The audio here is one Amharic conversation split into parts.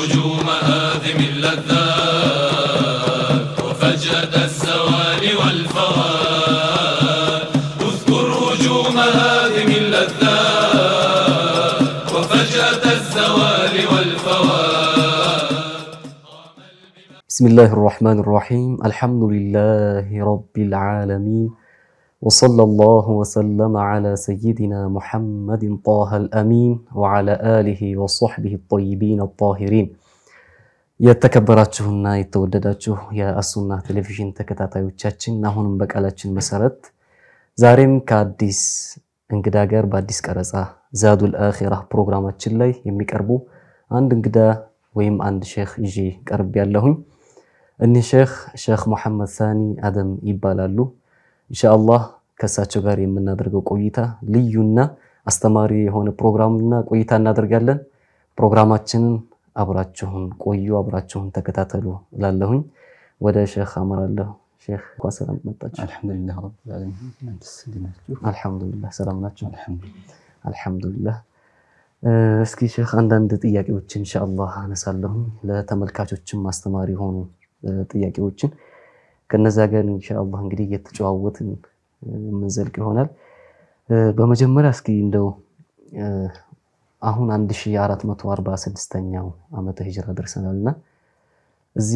هجوم هادم اللذات وفجأة الزوال والفوات اذكر هجوم هادم اللذات وفجأة الزوال والفوات بسم الله الرحمن الرحيم الحمد لله رب العالمين وصلى الله وسلم على سيدنا محمد طه الأمين وعلى آله وصحبه الطيبين الطاهرين የተከበራችሁና የተወደዳችሁ የአሱና ቴሌቪዥን ተከታታዮቻችን አሁንም በቃላችን መሰረት ዛሬም ከአዲስ እንግዳ ጋር በአዲስ ቀረጻ ዛዱል አኺራ ፕሮግራማችን ላይ የሚቀርቡ አንድ እንግዳ ወይም አንድ ሼክ ይዤ ቀርብ ያለሁኝ። እኒህ ሼክ ሼክ ሙሐመድ ሳኒ አደም ይባላሉ። ኢንሻአላህ ከእሳቸው ጋር የምናደርገው ቆይታ ልዩና አስተማሪ የሆነ ፕሮግራምና ቆይታ እናደርጋለን። ፕሮግራማችንን አብራችሁን ቆዩ፣ አብራችሁን ተከታተሉ እላለሁኝ። ወደ ሼክ አመራለሁ። ሼክ እንኳን ሰላም መጣችሁ። አልሐምዱሊላህ ረብል ዓለሚን እናንተስ እንዴት ናችሁ? አልሐምዱሊላህ ሰላም ናቸው። አልሐምዱሊላህ አልሐምዱሊላህ እስኪ ሼክ አንዳንድ ጥያቄዎችን ኢንሻአላህ አነሳለሁ ለተመልካቾችም አስተማሪ የሆኑ ጥያቄዎችን ከነዛ ጋር ኢንሻአላህ እንግዲህ እየተጨዋወትን የምንዘልቅ ይሆናል። በመጀመሪያ እስኪ እንደው አሁን 1446ኛው ዓመተ ሂጅራ ደርሰናልና እዚህ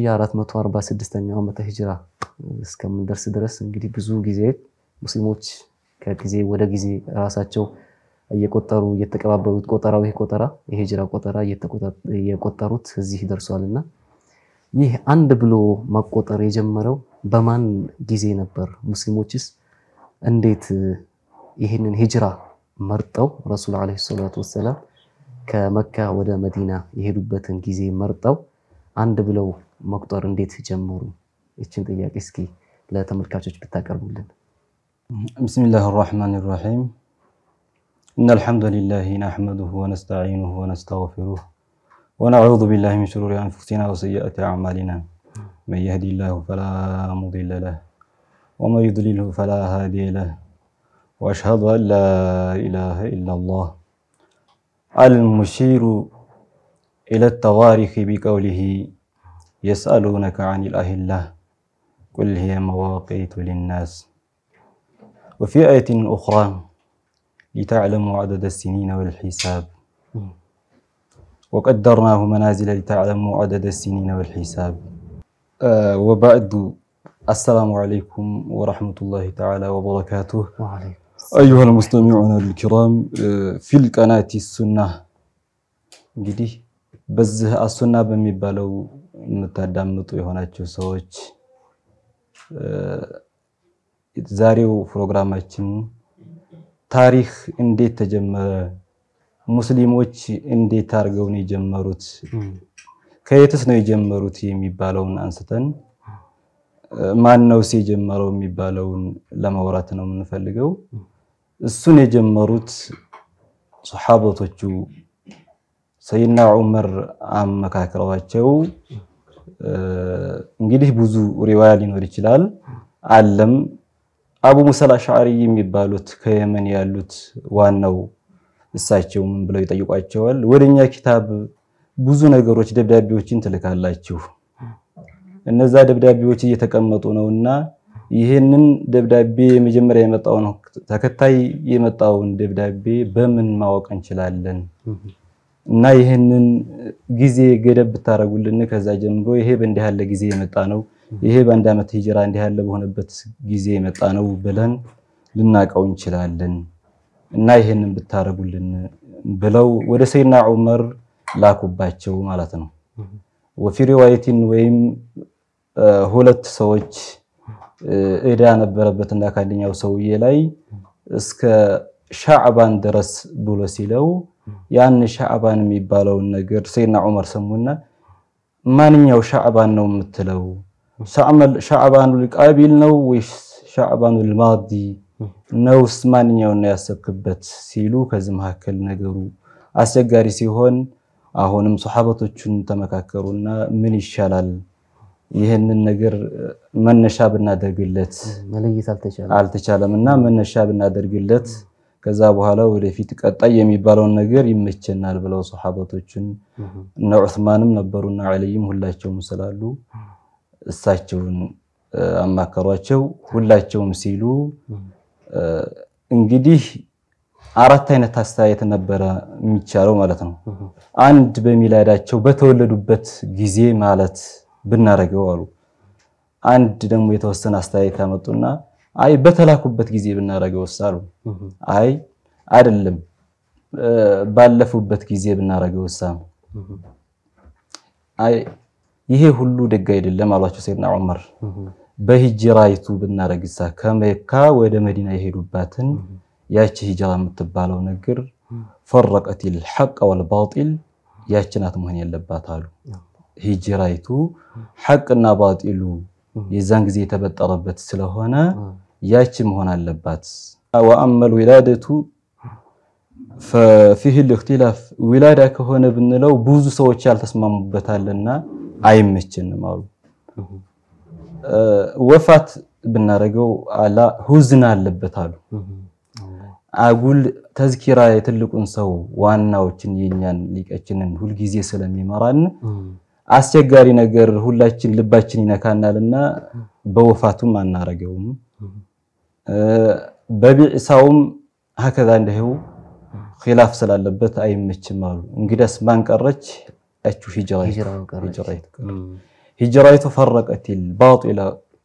1446ኛው ዓመተ ሂጅራ እስከምንደርስ ድረስ እንግዲህ ብዙ ጊዜ ሙስሊሞች ከጊዜ ወደ ጊዜ ራሳቸው እየቆጠሩ እየተቀባበሉት ቆጠራው ይሄ ቆጠራ የሂጅራ ቆጠራ እየቆጠሩት እዚህ ደርሷልና ይህ አንድ ብሎ መቆጠር የጀመረው በማን ጊዜ ነበር? ሙስሊሞችስ እንዴት ይህንን ሂጅራ መርጠው ረሱል ዓለይሂ ሰላቱ ወሰላም ከመካ ወደ መዲና የሄዱበትን ጊዜ መርጠው አንድ ብለው መቁጠር እንዴት ጀመሩ? ይችን ጥያቄ እስኪ ለተመልካቾች ብታቀርቡልን። ቢስሚላህ ራሕማን ራሒም إن الحمد لله نحمده ونستعينه ونستغفره ونعوذ بالله من شرور أنفسنا وسيئات أعمالنا من يهدي الله فلا مضل له ومن يضلله فلا هادي له وأشهد أن لا إله إلا الله المشير إلى التواريخ بقوله يسألونك عن الأهلة قل هي مواقيت للناس وفي آية أخرى لتعلموا عدد السنين والحساب وقدرناه منازل لتعلموا عدد السنين والحساب آه وبعد السلام عليكم ورحمة الله تعالى وبركاته أيها المستمعون الكرام آه في القناة السنة እንግዲህ በዚህ አሱና በሚባለው የምታዳምጡ የሆናችሁ ሰዎች ዛሬው ፕሮግራማችን ታሪክ እንዴት ተጀመረ፣ ሙስሊሞች እንዴት አድርገው ነው የጀመሩት፣ ከየትስ ነው የጀመሩት የሚባለውን አንስተን ማን ነውስ የጀመረው የሚባለውን ለማውራት ነው የምንፈልገው። እሱን የጀመሩት ሶሓበቶቹ ሰይድና ዑመር አመካክረዋቸው እንግዲህ ብዙ ሪዋያ ሊኖር ይችላል አለም አቡ ሙሰል አሽዓሪ የሚባሉት ከየመን ያሉት ዋናው እሳቸው ምን ብለው ይጠይቋቸዋል? ወደኛ ኪታብ ብዙ ነገሮች ደብዳቤዎችን ትልካላችሁ፣ እነዛ ደብዳቤዎች እየተቀመጡ ነውና ይህንን ደብዳቤ የመጀመሪያ የመጣውን ተከታይ የመጣውን ደብዳቤ በምን ማወቅ እንችላለን? እና ይህንን ጊዜ ገደብ ብታረጉልን ከዛ ጀምሮ ይሄ በእንዲህ ያለ ጊዜ የመጣ ነው ይሄ በአንድ ዓመት ሂጅራ እንዲህ ያለ በሆነበት ጊዜ የመጣ ነው ብለን ልናቀው እንችላለን እና ይሄንን ብታረጉልን ብለው ወደ ሰይድና ዑመር ላኩባቸው ማለት ነው። ወፊ ሪዋየቲን ወይም ሁለት ሰዎች እዳ ነበረበትና ከአንደኛው ሰውዬ ላይ እስከ ሻዕባን ድረስ ብሎ ሲለው ያን ሻዕባን የሚባለውን ነገር ሰይድና ዑመር ሰሙና ማንኛው ሻዕባን ነው የምትለው ሻዕባኑል ቃቢል ነው ወይስ ሻዕባኑል ማዲ ነውስ? ማንኛውን ነው ያሰብክበት ሲሉ ከዚህ መካከል ነገሩ አስቸጋሪ ሲሆን አሁንም ሶሐበቶቹን ተመካከሩና ምን ይሻላል ይህንን ነገር መነሻ ብናደርግለት መለየት አልተቻለም። አልተቻለም እና መነሻ ብናደርግለት ከዛ በኋላ ወደፊት ቀጣይ የሚባለውን ነገር ይመቸናል ብለው ሰሓበቶችን እነ ዑስማንም ነበሩና ዓልይም ሁላቸውም ስላሉ እሳቸውን አማከሯቸው። ሁላቸውም ሲሉ እንግዲህ አራት አይነት አስተያየት ነበረ የሚቻለው ማለት ነው። አንድ በሚላዳቸው በተወለዱበት ጊዜ ማለት ብናረገው አሉ። አንድ ደግሞ የተወሰነ አስተያየት ያመጡና አይ በተላኩበት ጊዜ ብናረገው አሉ። አይ አይደለም ባለፉበት ጊዜ ብናረገው ነው። አይ ይሄ ሁሉ ደግ አይደለም አሏቸው ሰይድና ዑመር። በሂጅራይቱ ብናረግሳ ከመካ ወደ መዲና የሄዱባትን ያቺ ሂጅራ የምትባለው ነገር ፈረቀቲል ሐቅ ወልባጢል ያቺ ናት መሆን የለባት አሉ። ሂጅራይቱ ሐቅና ባጢሉ የዛን ጊዜ የተበጠረበት ስለሆነ ያቺ መሆን አለባት። ወአመል ዊላደቱ ፊህ ልእክትላፍ ዊላዳ ከሆነ ብንለው ብዙ ሰዎች ያልተስማሙበታልና አይመችንም አሉ። ወፋት ብናደርገው አላ ሁዝን አለበት አሉ። አጉል ተዝኪራ የትልቁን ሰው ዋናዎችን የኛን ሊቀችንን ሁልጊዜ ስለሚመራን አስቸጋሪ ነገር ሁላችን ልባችን ይነካናልና በወፋቱም አናረገውም። በቢዕሳውም ሀከዛ እንደው ኺላፍ ስላለበት አይመችም አሉ። እንግዲያስ ማን ቀረች? ያቹ ሂጅራይቱ ፈረቀቲል ባጢላ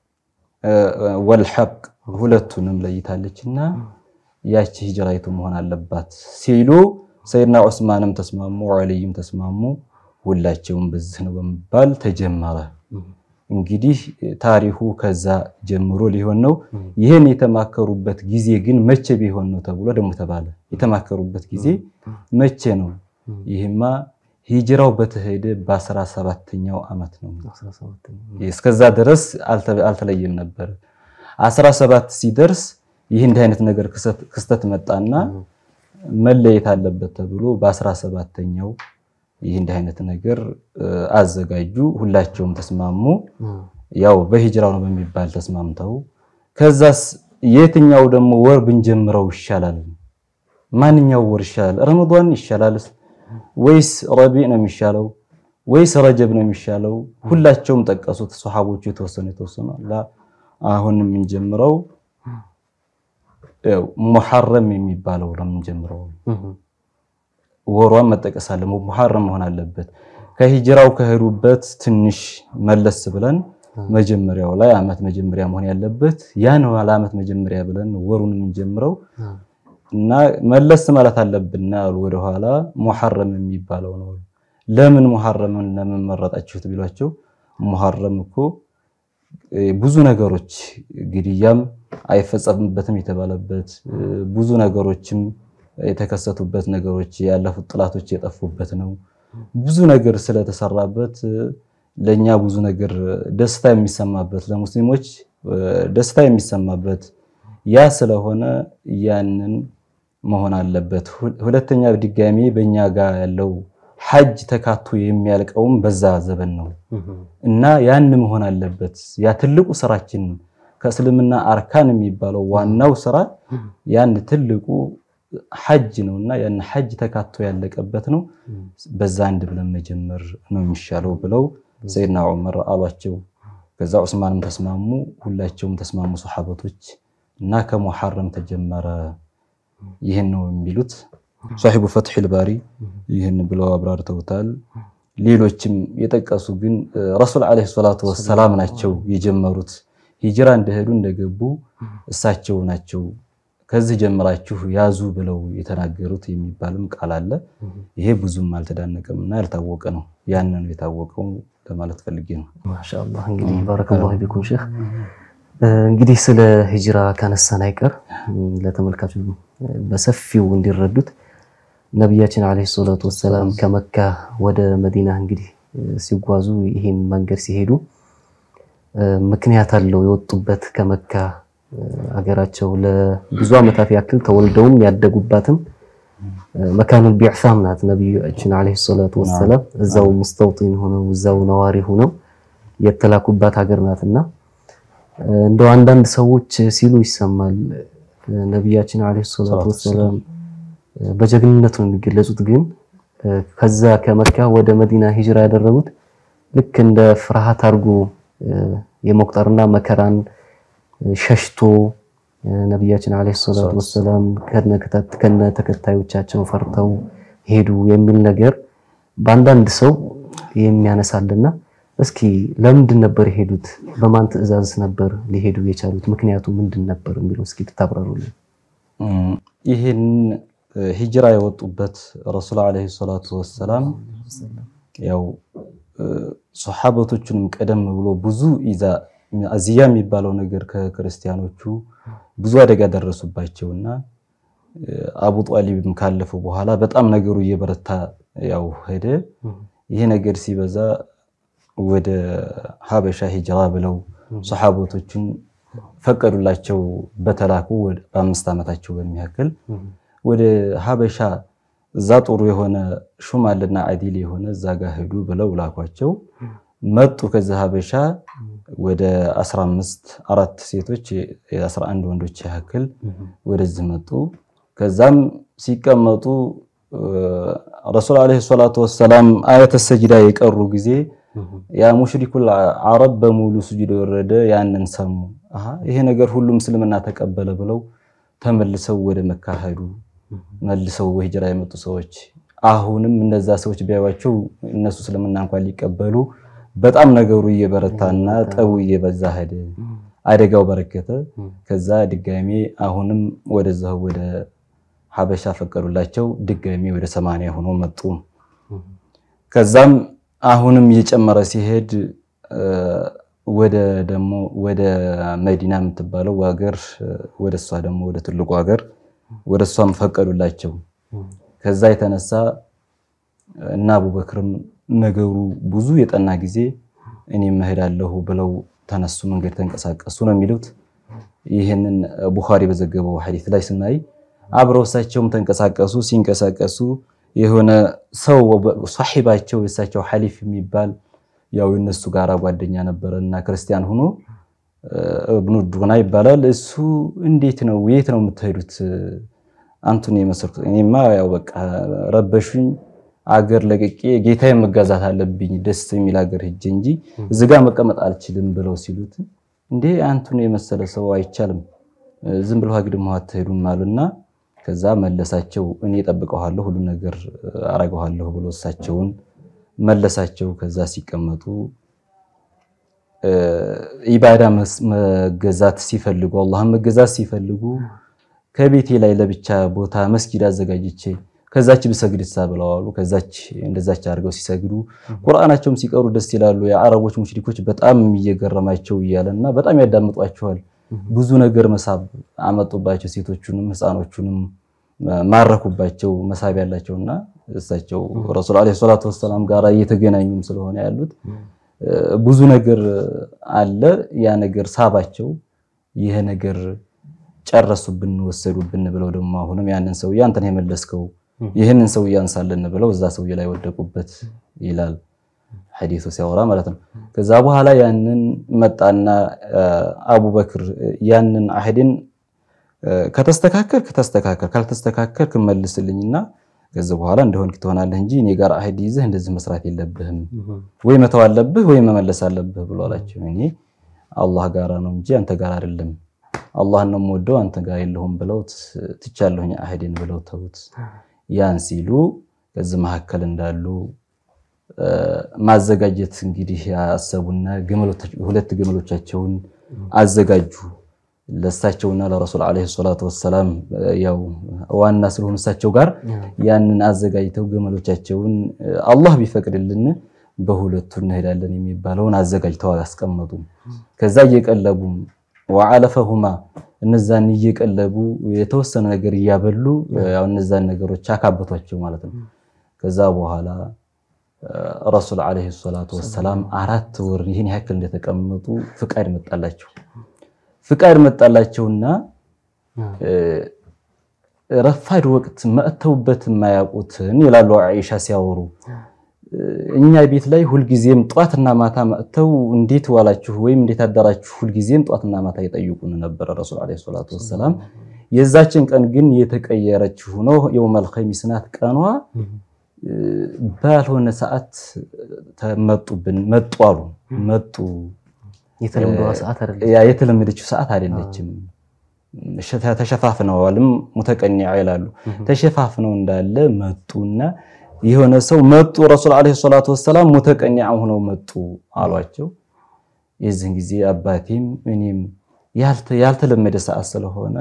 ወልሐቅ ሁለቱንም ለይታለችና ያቺ ሂጅራይቱ መሆን አለባት ሲሉ ሰይድና ዑስማንም ተስማሙ፣ ዓልይም ተስማሙ። ሁላቸውም በዚህ ነው በመባል ተጀመረ። እንግዲህ ታሪኩ ከዛ ጀምሮ ሊሆን ነው። ይህን የተማከሩበት ጊዜ ግን መቼ ቢሆን ነው ተብሎ ደግሞ ተባለ። የተማከሩበት ጊዜ መቼ ነው? ይህማ ሂጅራው በተሄደ በአስራ ሰባተኛው ዓመት ነው። እስከዛ ድረስ አልተለየም ነበር። አስራ ሰባት ሲደርስ ይህ እንዲህ አይነት ነገር ክስተት መጣና መለየት አለበት ተብሎ በአስራ ሰባተኛው ይህ እንዲህ አይነት ነገር አዘጋጁ። ሁላቸውም ተስማሙ። ያው በሂጅራው ነው በሚባል ተስማምተው፣ ከዛስ የትኛው ደግሞ ወር ብንጀምረው ይሻላል? ማንኛው ወር ይሻላል? ረመዷን ይሻላል ወይስ ረቢዕ ነው የሚሻለው ወይስ ረጀብ ነው የሚሻለው? ሁላቸውም ጠቀሱት። ሰሃቦቹ የተወሰኑ የተወሰኑ አሁን የምንጀምረው ያው ሙሐረም የሚባለው ነው የምንጀምረው ወሯን መጠቀስ አለ ሙሐረም መሆን አለበት። ከሂጅራው ከሄዱበት ትንሽ መለስ ብለን መጀመሪያው ላይ አመት መጀመሪያ መሆን ያለበት ያን ዓመት መጀመሪያ ብለን ወሩን የምንጀምረው እና መለስ ማለት አለብን አሉ። ወደኋላ ሙሐረም የሚባለው ነው። ለምን ሙሐረምን ለምን መረጣችሁት ቢሏቸው ሙሐረም እኮ ብዙ ነገሮች ግድያም አይፈጸምበትም የተባለበት ብዙ ነገሮችም የተከሰቱበት ነገሮች ያለፉት ጥላቶች የጠፉበት ነው። ብዙ ነገር ስለተሰራበት ለኛ ብዙ ነገር ደስታ የሚሰማበት ለሙስሊሞች ደስታ የሚሰማበት ያ ስለሆነ ያንን መሆን አለበት። ሁለተኛ ድጋሚ በእኛ ጋር ያለው ሐጅ ተካቶ የሚያልቀውም በዛ ዘበን ነው እና ያን መሆን አለበት። ያ ትልቁ ስራችን ከእስልምና አርካን የሚባለው ዋናው ስራ ያን ትልቁ ሐጅ ነውና ያን ሐጅ ተካቶ ያለቀበት ነው። በዛ አንድ ብለን መጀመር ነው የሚሻለው ብለው ሰይድና ዑመር አሏቸው። ከዛ ዑስማንም ተስማሙ፣ ሁላቸውም ተስማሙ ሰሓበቶች እና ከሙሐረም ተጀመረ። ይህን ነው የሚሉት ሷሒቡ ፈትሒል ባሪ ይህን ብለው አብራርተውታል። ሌሎችም የጠቀሱ ግን ረሱል ዓለይሂ ሰላቱ ወሰላም ናቸው የጀመሩት። ሂጅራ እንደሄዱ እንደገቡ እሳቸው ናቸው ከዚህ ጀምራችሁ ያዙ ብለው የተናገሩት የሚባልም ቃል አለ። ይሄ ብዙም አልተዳነቀም እና ያልታወቀ ነው። ያን ነው የታወቀው ለማለት ፈልጌ ነው። ማሻአላህ እንግዲህ ባረከላሁ ቢኩም ሼህ። እንግዲህ ስለ ሂጅራ ካነሳን አይቀር ለተመልካቹ በሰፊው እንዲረዱት ነቢያችን ዓለይሂ ሰላቱ ወሰላም ከመካ ወደ መዲና እንግዲህ ሲጓዙ ይህን መንገድ ሲሄዱ ምክንያት አለው የወጡበት ከመካ አገራቸው ለብዙ ዓመታት ያክል ተወልደውም ያደጉባትም መካኑል ቢዕሳም ናት። ነቢያችን ዓለይሂ ሰላቱ ወሰላም እዛው ሙስተውጢን ሆነው እዛው ነዋሪ ሆነው የተላኩባት ሀገር ናትና እንደው አንዳንድ ሰዎች ሲሉ ይሰማል ነቢያችን ዓለይሂ ሰላቱ ወሰላም በጀግንነት ነው የሚገለጹት። ግን ከዛ ከመካ ወደ መዲና ሂጅራ ያደረጉት ልክ እንደ ፍርሃት አድርጎ የመቁጠርና መከራን ሸሽቶ ነቢያችን ዓለይሂ ሰላቱ ወሰላም ከነ ተከታዮቻቸው ፈርተው ሄዱ የሚል ነገር በአንዳንድ ሰው የሚያነሳልና እስኪ ለምንድን ነበር የሄዱት? በማን ትዕዛዝ ነበር ሊሄዱ የቻሉት? ምክንያቱ ምንድን ነበር የሚለው እስኪ ብታብራሩልን። ይህን ሂጅራ የወጡበት ረሱል ዓለይሂ ሰላቱ ወሰላም ያው ሶሓበቶቹንም ቀደም ብሎ ብዙ ኢዛ አዚያ የሚባለው ነገር ከክርስቲያኖቹ ብዙ አደጋ ደረሱባቸውና አቡ ጣሊብም ካለፈው በኋላ በጣም ነገሩ እየበረታ ያው ሄደ። ይሄ ነገር ሲበዛ ወደ ሀበሻ ሂጅራ ብለው ሶሓቦቶችን ፈቀዱላቸው። በተላኩ በአምስት ዓመታቸው በሚያክል ወደ ሀበሻ እዛ ጥሩ የሆነ ሹም አለና አዲል የሆነ እዛ ጋር ሄዱ ብለው ላኳቸው። መጡ። ከዛ ሀበሻ ወደ 15 አራት ሴቶች የ11 ወንዶች ያክል ወደዚህ መጡ። ከዛም ሲቀመጡ ረሱል ዓለይሂ ሰላቱ ወሰላም አያተ ሰጅዳ የቀሩ ጊዜ ያ ሙሽሪኩል አረብ በሙሉ ስጁድ የወረደ ያንን ሰሙ። አሃ ይሄ ነገር ሁሉም እስልምና ተቀበለ ብለው ተመልሰው ወደ መካ ሄዱ። መልሰው ሂጅራ የመጡ ሰዎች አሁንም እነዛ ሰዎች ቢያዩዋቸው እነሱ እስልምና እንኳን ሊቀበሉ በጣም ነገሩ እየበረታና ጠቡ እየበዛ ሄደ። አደጋው በረከተ። ከዛ ድጋሜ አሁንም ወደዛው ወደ ሀበሻ ፈቀዱላቸው። ድጋሜ ወደ ሰማንያ ሆኖ መጡ። ከዛም አሁንም እየጨመረ ሲሄድ ወደ ደግሞ ወደ መዲና የምትባለው ሀገር ወደ እሷ ደግሞ ወደ ትልቁ ሀገር ወደ እሷም ፈቀዱላቸው። ከዛ የተነሳ እና አቡበክርም ነገሩ ብዙ የጠና ጊዜ እኔም እሄዳለሁ ብለው ተነሱ፣ መንገድ ተንቀሳቀሱ ነው የሚሉት። ይህንን ቡኻሪ በዘገበው ሐዲስ ላይ ስናይ አብረው እሳቸውም ተንቀሳቀሱ። ሲንቀሳቀሱ የሆነ ሰው ሷሒባቸው የእሳቸው ሐሊፍ የሚባል ያው የነሱ ጋራ ጓደኛ ነበረ እና ክርስቲያን ሆኖ እብኑ ዱና ይባላል። እሱ እንዴት ነው የት ነው የምትሄዱት? አንቱን የመሰልኩት እኔማ ያው በቃ ረበሹኝ፣ አገር ለቅቄ ጌታዬ መጋዛት አለብኝ ደስ የሚል አገር ሂጅ እንጂ እዚህ ጋር መቀመጥ አልችልም ብለው ሲሉት እንዴ አንቱን የመሰለ ሰው አይቻልም፣ ዝም ብለው አግድም አትሄዱም አሉና ከዛ መለሳቸው። እኔ እጠብቀዋለሁ ሁሉ ነገር አረገዋለሁ ብሎ እሳቸውን መለሳቸው። ከዛ ሲቀመጡ ኢባዳ መገዛት ሲፈልጉ አላህን መገዛት ሲፈልጉ ከቤቴ ላይ ለብቻ ቦታ መስጊድ አዘጋጅቼ ከዛች ብሰግድሳ ብለዋሉ። ከዛች እንደዛች አድርገው ሲሰግዱ ቁርአናቸውም ሲቀሩ ደስ ይላሉ። የአረቦች ሙሽሪኮች በጣም እየገረማቸው እያለና በጣም ያዳምጧቸዋል። ብዙ ነገር መሳብ አመጡባቸው። ሴቶቹንም ህፃኖቹንም ማረኩባቸው። መሳብ ያላቸውና እሳቸው ረሱል ዓለይሂ ሰላቱ ወሰላም ጋር እየተገናኙም ስለሆነ ያሉት ብዙ ነገር አለ። ያ ነገር ሳባቸው። ይሄ ነገር ጨረሱብን፣ ወሰዱብን ብለው ደግሞ አሁንም ያንን ሰውዬ አንተን የመለስከው ይህንን ሰውዬ አንሳለን ብለው እዛ ሰውዬ ላይ ወደቁበት ይላል ሐዲሱ ሲያወራ ማለት ነው። ከዛ በኋላ ያንን መጣና አቡበክር ያንን አህድን ከተስተካከል ከተስተካከል ካልተስተካከል ክመልስልኝና ከዚህ በኋላ እንደሆንክ ትሆናለህ እንጂ እኔ ጋር አህድ ይዘህ እንደዚህ መስራት የለብህም ወይ መተው አለብህ ወይ መመለስ አለብህ ብሎ አላቸው። እኔ አላህ ጋራ ነው እንጂ አንተ ጋር አይደለም፣ አላህን ነው የምወደው አንተ ጋር የለሁም ብለው ትቻለሁኝ አህድን ብለው ተውት። ያን ሲሉ ከዚህ መካከል እንዳሉ ማዘጋጀት እንግዲህ ያሰቡና ሁለት ግመሎቻቸውን አዘጋጁ ለእሳቸውና ለረሱል ዓለይሂ ሰላቱ ወሰላም ያው ዋና ስለሆኑ እሳቸው ጋር ያንን አዘጋጅተው ግመሎቻቸውን አላህ ቢፈቅድልን በሁለቱ እንሄዳለን የሚባለውን አዘጋጅተው አስቀመጡ። ከዛ እየቀለቡ ወዓለፈሁማ እነዛን እየቀለቡ የተወሰነ ነገር እያበሉ ያው እነዛን ነገሮች አካበቷቸው ማለት ነው። ከዛ በኋላ ረሱል ዓለይሂ ሰላቱ ወሰላም አራት ወር ይህን ያክል እንደተቀመጡ ፍቃድ መጣላቸው። ፍቃድ መጣላቸውና ረፋድ ወቅት መጥተውበት የማያውቁትን ይላሉ አይሻ ሲያወሩ እኛ ቤት ላይ ሁልጊዜም ጧትና ማታ መጥተው እንዴት ዋላችሁ ወይም እንዴት አዳራችሁ ሁልጊዜም ጧትና ማታ ይጠይቁን ነበረ ረሱል ዓለይሂ ሰላቱ ወሰላም። የዛችን ቀን ግን የተቀየረች ሆኖ የውመል ኸሚስ ናት ቀኗ ባልሆነ ሰዓት ተመጡብን መጡ አሉ መጡ የተለምዶ ሰዓት አይደለም። ያ የተለመደችው ሰዓት አይደለችም። ሸ- ተሸፋፍነዋልም ሙተቀኒዓ ይላሉ። ተሸፋፍነው እንዳለ መጡና የሆነ ሰው መጡ ረሱል ዓለይሂ ሰላቱ ወሰላም ሙተቀኒዓ ሆነው መጡ አሏቸው። የዚህን ጊዜ አባቴም እኔም ያልተ- ያልተለመደ ሰዓት ስለሆነ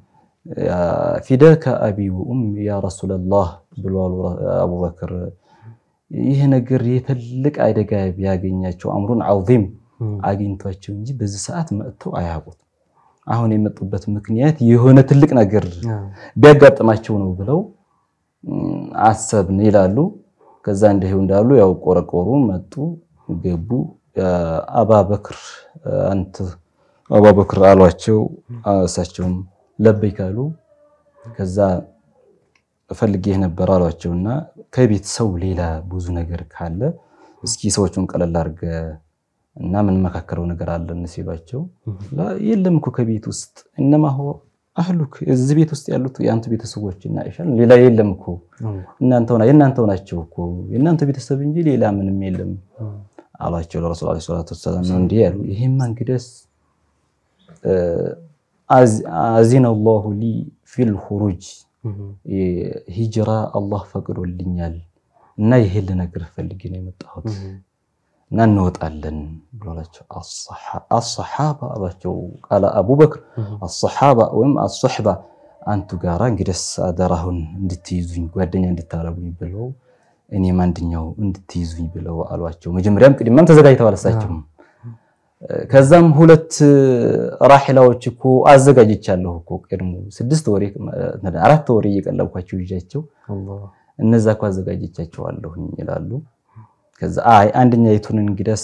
ፊደከ አቢ ወኡም ያ ረሱለላህ ብሏሉ አቡበክር። ይህ ነገር የትልቅ አደጋ ቢያገኛቸው አምሩን ዐዚም አግኝቷቸው እንጂ በዚህ ሰዓት መጥተው አያውቁት። አሁን የመጡበት ምክንያት የሆነ ትልቅ ነገር ቢያጋጥማቸው ነው ብለው ም፣ አሰብን ይላሉ። ከዛ እንዲሁ እንዳሉ ያው ቆረቆሩ፣ መጡ፣ ገቡ። አባበክር አንተ አባበክር አሏቸው። እሳቸውም ለበይክ አሉ። ከዛ ፈልጌህ ነበር አሏቸውና ከቤት ሰው ሌላ ብዙ ነገር ካለ እስኪ ሰዎቹን ቀለል አድርገ እና ምን መካከለው ነገር አለን ሲሏቸው ላ የለም እኮ ከቤት ውስጥ እነማ ሆ አህሉክ እዚህ ቤት ውስጥ ያሉት የአንተ ቤተሰቦች እና ይሻል ሌላ የለም እኮ እናንተው ና- የእናንተው ናቸው እኮ የእናንተ ቤተሰብ እንጂ ሌላ ምንም የለም አሏቸው። ለረሱል ዓለይሂ ሰላቱ ወሰላም ነው እንዲህ ያሉ። ይሄማ እንግዲያስ አዚነ ላሁ ሊ ፊል ኹሩጅ ሂጅራ አላህ ፈቅዶልኛል እና ይሄን ልነግርህ ፈልጌ ነው የመጣሁት እና እንወጣለን ብሏላቸው። አሰሓባ አሏቸው። ቃለ አቡበክር አሰሓባ ወይም አሶሕባ አንቱ ጋራ እንግዲያስ አደራሁን እንድትይዙኝ ጓደኛ እንድታረጉኝ ብለው እኔም አንድኛው እንድትይዙኝ ብለው አሏቸው። መጀመሪያም ቅድሚያም ተዘጋጅተዋል እሳቸውም። ከዛም ሁለት ራሒላዎች እኮ አዘጋጅቻለሁ እኮ ቀድሞ ስድስት ወሬ አራት ወሬ እየቀለብኳቸው ይዣቸው እነዛ እኮ አዘጋጅቻቸዋለሁኝ ይላሉ። ከዛ አይ አንደኛይቱን እንግዲያስ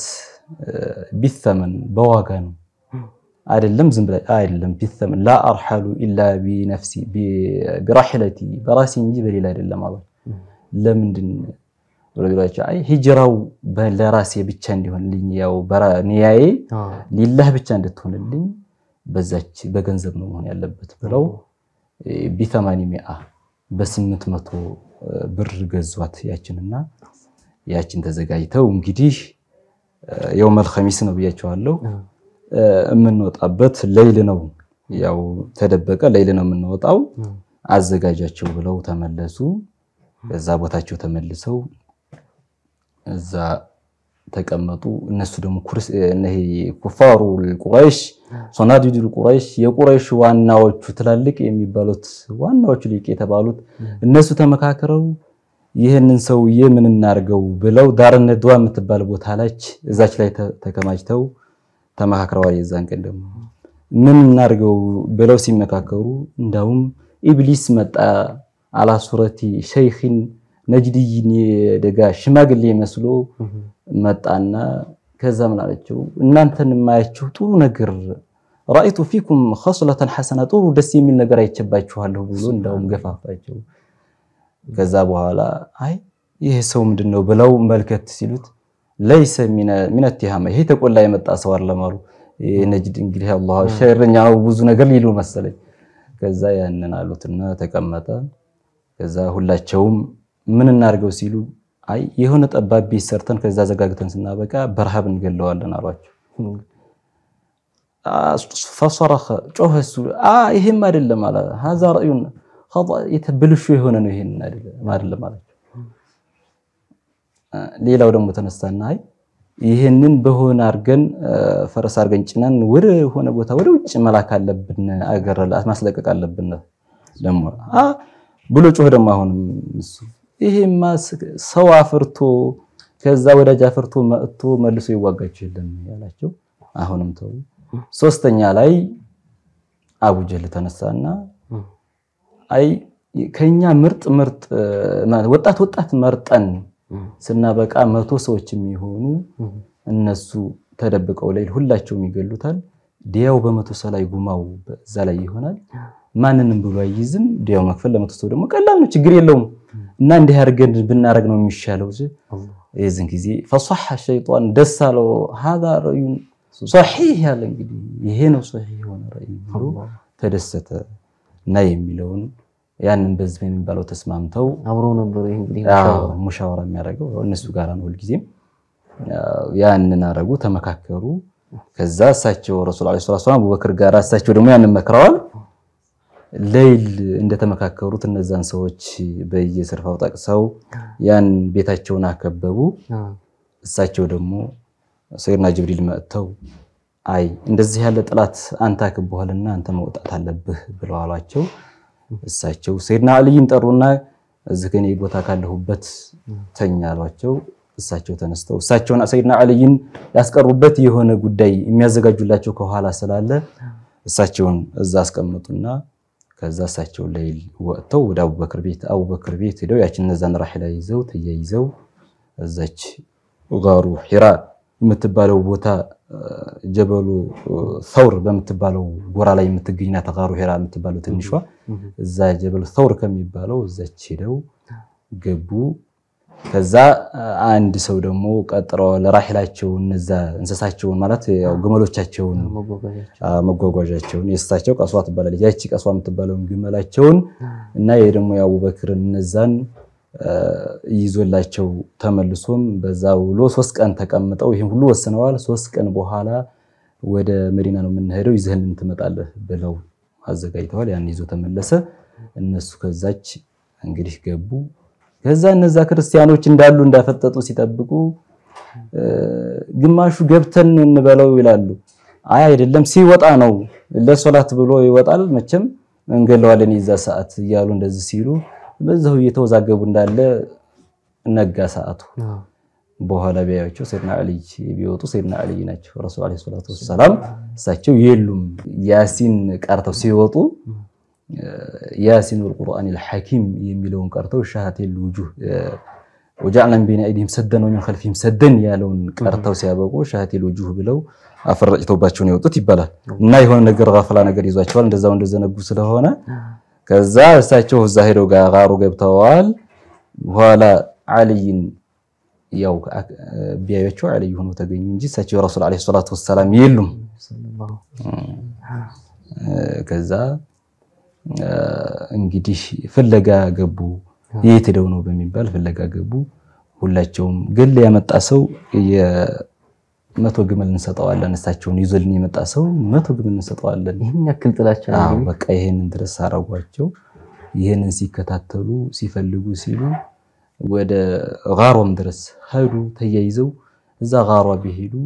ቢተመን በዋጋ ነው አይደለም፣ ዝም ብላ አይደለም፣ ቢተመን ላ አርሐሉ ኢላ ቢነፍሲ ቢራሒለቲ በራሴ እንጂ በሌላ አይደለም አሏ። ለምንድን ብሎ ቢሏቸው አይ ሂጅራው ለራሴ ብቻ እንዲሆንልኝ ያው ኒያዬ ሊላህ ብቻ እንድትሆንልኝ በዛች በገንዘብ ነው መሆን ያለበት ብለው ቢተማኒ ሚአ በስምንት መቶ ብር ገዟት ያችንና ያችን ተዘጋጅተው እንግዲህ የውመል ኸሚስ ነው ብያቸዋለሁ። የምንወጣበት ሌይል ነው ያው ተደበቀ ሌይል ነው የምንወጣው አዘጋጃቸው ብለው ተመለሱ። በዛ ቦታቸው ተመልሰው እዛ ተቀመጡ። እነሱ ደግሞ ኩፋሩ ቁረይሽ ሶናዲዱ ቁረይሽ የቁረይሽ ዋናዎቹ ትላልቅ የሚባሉት ዋናዎቹ ሊቅ የተባሉት እነሱ ተመካክረው ይህንን ሰውዬ ምን እናርገው ብለው ዳርነ ድዋ የምትባል ቦታ ላች እዛች ላይ ተከማችተው ተመካክረዋል። የዛን ቀን ደግሞ ምን እናርገው ብለው ሲመካከሩ እንዳውም ኢብሊስ መጣ አላ ሱረቲ ሸይኽን ነጅድይን ደጋ ሽማግሌ መስሎ መጣና ከዛ ምን አለችው፣ እናንተን የማያችሁ ጥሩ ነገር ራእይቱ ፊኩም ኸስለተን ሐሰና ጥሩ ደስ የሚል ነገር አይቸባችኋለሁ ብሎ እንዳውም ገፋፋቸው። ከዛ በኋላ አይ ይሄ ሰው ምንድን ነው ብለው መልከት ሲሉት ለይሰ ሚነ ቲሃማ ይሄ ተቆላ የመጣ ሰው አለማሉ ነጅድ እንግዲህ አላህ ሸረኛ ብዙ ነገር ሊሉ መሰለኝ። ከዛ ያንን አሉትና ተቀመጠ። ከዛ ሁላቸውም ምን እናድርገው ሲሉ አይ የሆነ ጠባብ ቤት ሰርተን ከዛ ዘጋግተን ስናበቃ በረሃብ እንገለዋለን አሏቸው። ፈሰረኸ ጮኸ እሱ ይሄም አይደለም አለ ሀዛ ረእዩን ብልሹ የሆነ ነው ይሄን አይደለም አላቸው። ሌላው ደግሞ ተነሳና አይ ይህንን በሆነ አድርገን ፈረስ አድርገን ጭነን ወደ ሆነ ቦታ ወደ ውጭ መላክ አለብን፣ አገር ማስለቀቅ አለብን ደግሞ ብሎ ጮህ ደግሞ አሁንም እሱ ይሄማ ሰው አፍርቶ ከዛ ወዳጅ አፍርቶ መጥቶ መልሶ ይዋጋችሁ የለም ያላቸው። አሁንም ተው። ሶስተኛ ላይ አቡጀል ተነሳና አይ ከኛ ምርጥ ምርጥ ወጣት ወጣት መርጠን ስናበቃ መቶ ሰዎች የሚሆኑ እነሱ ተደብቀው ላይ ሁላቸውም ይገሉታል። ዲያው በመቶ ሰው ላይ ጉማው እዛ ላይ ይሆናል። ማንንም ብሎ አይይዝም። ዲያው መክፈል ለመቶ ሰው ደግሞ ቀላል ነው፣ ችግር የለውም። እና እንዲህ አድርገን ብናረግ ነው የሚሻለው። የዚህን ጊዜ ፈሷሐ ሸይጣን ደስ አለው። ሀዛ ረእዩን ሶሒህ ያለ እንግዲህ ይሄ ነው ሶሒህ የሆነ ረእይ ብሎ ተደሰተ። እና የሚለውን ያንን በህዝብ የሚባለው ተስማምተው አብሮ ነበር። ይህ እንግዲህ አዎ፣ ሙሻወራ የሚያደርገው እነሱ ጋር ነው ሁልጊዜም። አዎ፣ ያንን አረጉ፣ ተመካከሩ። ከዛ እሳቸው ረሱል ዓለይሂ ሰላቱ ወሰላም አቡበክር ጋር እሳቸው ደግሞ ያንን መክረዋል። ሌይል እንደተመካከሩት እነዛን ሰዎች በየስርፋው ጠቅሰው ያን ቤታቸውን አከበቡ። እሳቸው ደግሞ ሰይድና ጅብሪል መጥተው አይ እንደዚህ ያለ ጥላት አንተ አክቦሃልና አንተ መውጣት አለብህ ብለው አሏቸው። እሳቸው ሰይድና አልይን ጠሩና እዚህ ከኔ ቦታ ካለሁበት ተኛ አሏቸው። እሳቸው ተነስተው እሳቸውን ሰይድና አልይን ያስቀሩበት የሆነ ጉዳይ የሚያዘጋጁላቸው ከኋላ ስላለ እሳቸውን እዛ አስቀመጡና ከዛ እሳቸው ሌይል ወጥተው ወደ አቡበክር ቤት አቡበክር ቤት ሄደው ያችን እነዛን ራሒላ ይዘው ተያይዘው እዛች ጋሩ ሒራ የምትባለው ቦታ ጀበሉ ሰውር በምትባለው ጎራ ላይ የምትገኝ ናት። ጋሩ ሒራ የምትባለው ትንሿ እዛ ጀበሉ ሰውር ከሚባለው እዛች ሄደው ገቡ። ከዛ አንድ ሰው ደግሞ ቀጥረው ለራሒላቸው እነዛ እንስሳቸውን ማለት ያው ግመሎቻቸውን መጓጓዣቸውን የእሳቸው ቀሷ ትባላለች። ያቺ ቀሷ የምትባለውን ግመላቸውን እና ይሄ ደግሞ የአቡበክርን እነዛን ይዞላቸው ተመልሶም በዛ ውሎ ሶስት ቀን ተቀምጠው ይህን ሁሉ ወስነዋል። ሶስት ቀን በኋላ ወደ መዲና ነው የምንሄደው ይዘህልን ትመጣለህ ብለው አዘጋጅተዋል። ያን ይዞ ተመለሰ። እነሱ ከዛች እንግዲህ ገቡ። ከዛ እነዛ ክርስቲያኖች እንዳሉ እንዳፈጠጡ ሲጠብቁ ግማሹ ገብተን እንበለው ይላሉ። አይ አይደለም ሲወጣ ነው ለሶላት ብሎ ይወጣል። መቼም እንገለዋለን የዛ ሰዓት እያሉ እንደዚህ ሲሉ በዛው እየተወዛገቡ እንዳለ ነጋ ሰዓቱ። በኋላ ቢያዩቸው ሰይድና አልይ ቢወጡ ሰይድና አልይ ናቸው። ረሱል ዓለይሂ ሰላቱ ወሰላም እሳቸው የሉም። ያሲን ቀርተው ሲወጡ ያሲን ወልቁርአን አልሐኪም የሚለውን ቀርተው ሻሃቴል ውጁህ ወጀዐልና ሚን በይኒ አይዲሂም ሰደን ወሚን ኸልፊሂም ሰደን ያለውን ቀርተው ሲያበቁ ሻሃቴል ውጁህ ብለው አፈረጭተውባቸውን የወጡት ይባላል። እና የሆነ ነገር ጋፈላ ነገር ይዟቸዋል። እንደዛው እንደዘነጉ ስለሆነ ከዛ እሳቸው እዛ ሄደው ጋሩ ገብተዋል። በኋላ አልይን ያው ቢያዩቸው አልይ ሆኖ ተገኙ እንጂ እሳቸው ረሱል ዓለይሂ ሰላቱ ወሰላም የሉም። ከዛ እንግዲህ ፍለጋ ገቡ። የት ሄደው ነው በሚባል ፍለጋ ገቡ። ሁላቸውም ግል ያመጣ ሰው መቶ ግመል እንሰጠዋለን። እሳቸውን ይዞልን የመጣ ሰው መቶ ግመል እንሰጠዋለን። ይህን ያክል ጥላቻ አዎ በቃ ይሄንን ድረስ አረጓቸው። ይሄንን ሲከታተሉ ሲፈልጉ ሲሉ ወደ ጋሯም ድረስ ሄዱ። ተያይዘው እዛ ጋሯ ቢሄዱ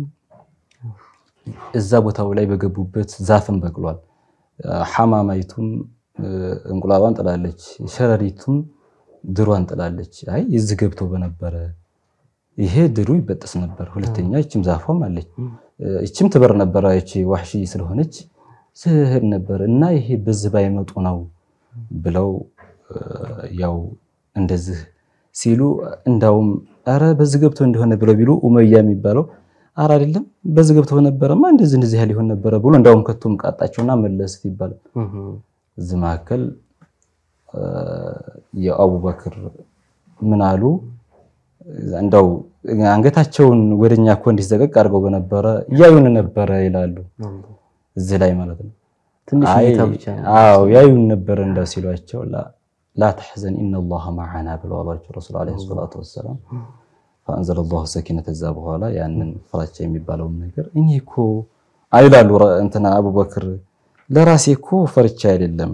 እዛ ቦታው ላይ በገቡበት ዛፍም በቅሏል። ሐማማይቱም እንቁላሏን ጥላለች፣ ሸረሪቱም ድሯን ጥላለች። አይ እዚህ ገብተው በነበረ ይሄ ድሩ ይበጠስ ነበር። ሁለተኛ እችም ዛፏም አለች፣ እችም ትበር ነበረ። እቺ ዋህሺ ስለሆነች ስህር ነበር እና ይሄ በዚህ ባይመጡ ነው ብለው ያው እንደዚህ ሲሉ እንዳውም አረ በዚህ ገብቶ እንደሆነ ብለው ቢሉ ኡመያ የሚባለው አረ አይደለም በዚህ ገብቶ ነበረማ እንደዚህ እንደዚህ ያህል ይሆን ነበረ ብሎ እንዳውም ከቶም ቃጣቸውና መለስት ይባላል። እዚህ መካከል የአቡበክር ምን አሉ እንደው አንገታቸውን ወደኛ እኮ እንዲዘቀቅ አድርገው በነበረ እያዩን ነበረ ይላሉ። እዚህ ላይ ማለት ነው። ትንሽ እይታ ብቻ ነው። አዎ ያዩን ነበረ እንደው ሲሏቸው ላ ተሕዘን ኢነላሃ መዓና ብለው አሏቸው ረሱል ዓለይሂ ሰላቱ ወሰላም። ፈአንዘለ ላሁ ሰኪነት እዛ በኋላ ያንን ፍራቻ የሚባለውን ነገር እኔ እኮ አይላሉ እንትና አቡበክር ለራሴ እኮ ፈርቻ አይደለም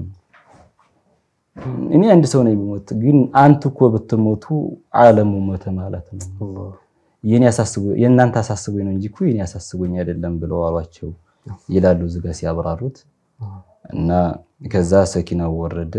እኔ አንድ ሰው ነኝ ብሞት፣ ግን አንቱ እኮ ብትሞቱ ዓለሙ ሞተ ማለት ነው። የኔ አሳስቦ የእናንተ አሳስቦኝ ነው እንጂ እኮ የኔ አሳስቦኝ አይደለም ብለው አሏቸው ይላሉ እዚህ ጋር ሲያብራሩት። እና ከዛ ሰኪናው ወረደ።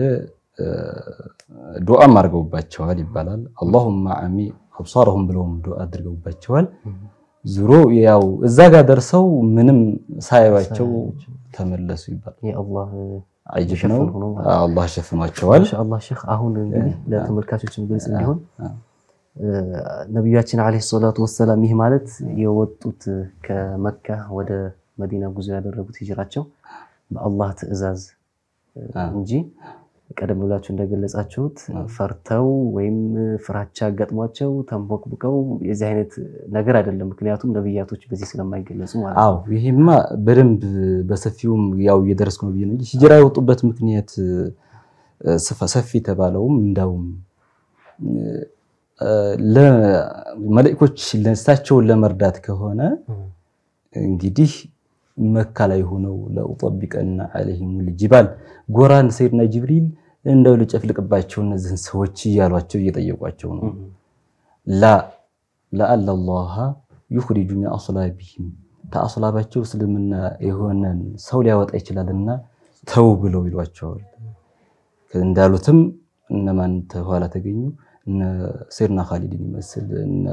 ዱዓም አድርገውባቸዋል ይባላል። አላሁማ አሚ አብሳረሁም ብለውም ዱዓ አድርገውባቸዋል። ዙሮ ያው እዛ ጋር ደርሰው ምንም ሳያዩአቸው ተመለሱ ይባላል። የአላህ አጅብ ነው። ሸፍን ሆኖ ማለት ነው። አላህ ሸፍኗቸዋል። ማሻአላህ ሼክ፣ አሁን እንግዲህ ለተመልካቾችም ግልጽ እንዲሆን ነቢያችን ዓለይሂ ሰላቱ ወሰላም ይህ ማለት የወጡት ከመካ ወደ መዲና ጉዞ ያደረጉት ሂጅራቸው በአላህ ትዕዛዝ እንጂ ቀደም ብላችሁ እንደገለጻችሁት ፈርተው ወይም ፍራቻ ገጥሟቸው ተንቦቅብቀው የዚህ አይነት ነገር አይደለም። ምክንያቱም ነብያቶች በዚህ ስለማይገለጹ ማለት ነው። አዎ ይሄማ በደንብ በሰፊውም ያው እየደረስኩ ነው ብዬ ነው እንጂ ሂጅራ የወጡበት ምክንያት እ፣ ሰፋ- ሰፊ የተባለውም እንዳውም መላእኮች እሳቸውን ለመርዳት ከሆነ እንግዲህ መካ ላይ ሆነው ለኡጠቢቀና አለይሂም ልጅባል ጎራን ሰይድና ጅብሪል እንደው ልጨፍልቅባቸው እነዚህን ሰዎች እያሏቸው እየጠየቋቸው ነው። ላ ለአለ ላሃ ዩኽሪጁ ሚን አስላቢሂም ከአስላባቸው እስልምና የሆነን ሰው ሊያወጣ ይችላልና ተው ብለው ይሏቸዋል። እንዳሉትም እነማን ተኋላ ተገኙ? እነ ሰይድና ካሊድን ይመስል እነ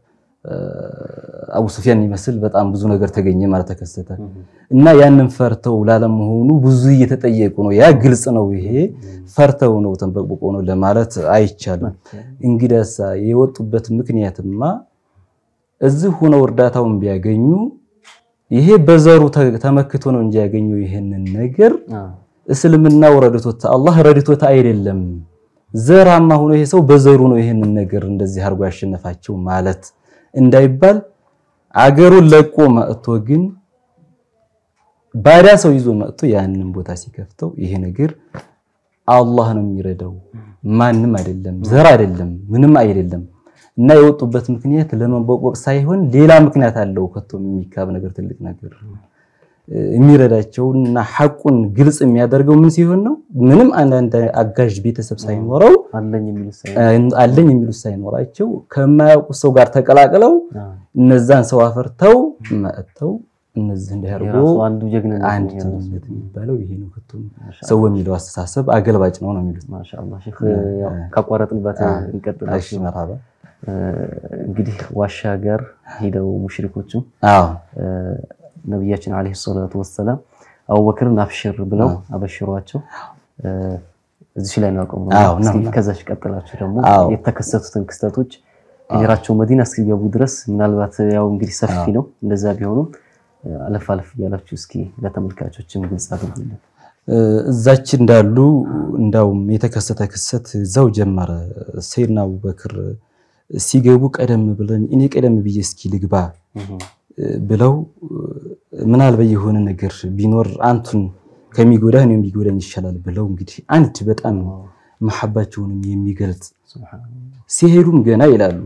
አቡ ሱፊያን ይመስል በጣም ብዙ ነገር ተገኘ ማለት ተከሰተ እና ያንን ፈርተው ላለመሆኑ ብዙ እየተጠየቁ ነው። ያ ግልጽ ነው። ይሄ ፈርተው ነው ተንበቅብቆ ነው ለማለት አይቻልም። እንግዲያሳ የወጡበት ምክንያትማ እዚህ ሆነው እርዳታውን ቢያገኙ ይሄ በዘሩ ተ- ተመክቶ ነው እንጂ ያገኘው ይሄንን ነገር እስልምናው ረድቶት አላህ ረድቶት አይደለም። ዘራማ ሆኖ ይሄ ሰው በዘሩ ነው ይሄንን ነገር እንደዚህ አድርጎ ያሸነፋቸው ማለት እንዳይባል አገሩን ለቆ መጥቶ ግን ባዳ ሰው ይዞ መጥቶ ያንን ቦታ ሲከፍተው ይሄ ነገር አላህ ነው የሚረዳው፣ ማንም አይደለም፣ ዘር አይደለም፣ ምንም አይደለም። እና የወጡበት ምክንያት ለመቦቆቅ ሳይሆን ሌላ ምክንያት አለው። ከቶ የሚካብ ነገር ትልቅ ነገር የሚረዳቸውን እና ሐቁን ግልጽ የሚያደርገው ምን ሲሆን ነው? ምንም አንዳንድ አጋዥ ቤተሰብ ሳይኖረው አለኝ የሚል ሳይ አለኝ የሚሉት ሳይኖራቸው ከማያውቁት ሰው ጋር ተቀላቅለው እነዛን ሰው አፈርተው መጥተው እነዚህ እንዲያርጎ የራሱ አንዱ ጀግንነት ነው አንድ የራሱ። ትምነት የሚባለው ይሄ ነው። ከቶ ሰው በሚለው አስተሳሰብ አገልባጭ ነው ነው የሚሉት። ማሻአላህ ሼክ ያው ካቋረጥንበት እንቀጥል። እሺ መርሐባ። እንግዲህ ዋሻ ጋር ሄደው ሙሽሪኮቹ አዎ ነቢያችን አለይሂ ሰላቱ ወሰላም አቡበክርን አብሽር ብለው አበሽሯቸው እዚህ ላይ ነው ያቆምነው። አዎ፣ ነው፣ እስኪ ነው። ከዛች ቀጥላችሁ ደግሞ አዎ። የተከሰቱትን ክስተቶች ሂጅራቸው መዲና እስኪገቡ ድረስ ምናልባት ያው እንግዲህ ሰፊ ነው። እንደዛ ቢሆኑም አለፍ አለፍ እያላችሁ እስኪ ለተመልካቾችም ግልጽ አድርጉልን። እዛች እንዳሉ እንዳውም የተከሰተ ክስተት እዛው ጀመረ። ሰይድና አቡበክር ሲገቡ ቀደም ብለን እኔ ቀደም ብዬ እስኪ ልግባ ብለው ምናልባት የሆነ ነገር ቢኖር አንቱን ከሚጎዳ እኔም ቢጎዳኝ ይሻላል ብለው እንግዲህ አንድ በጣም መሐባቸውንም የሚገልጽ ሲሄዱም ገና ይላሉ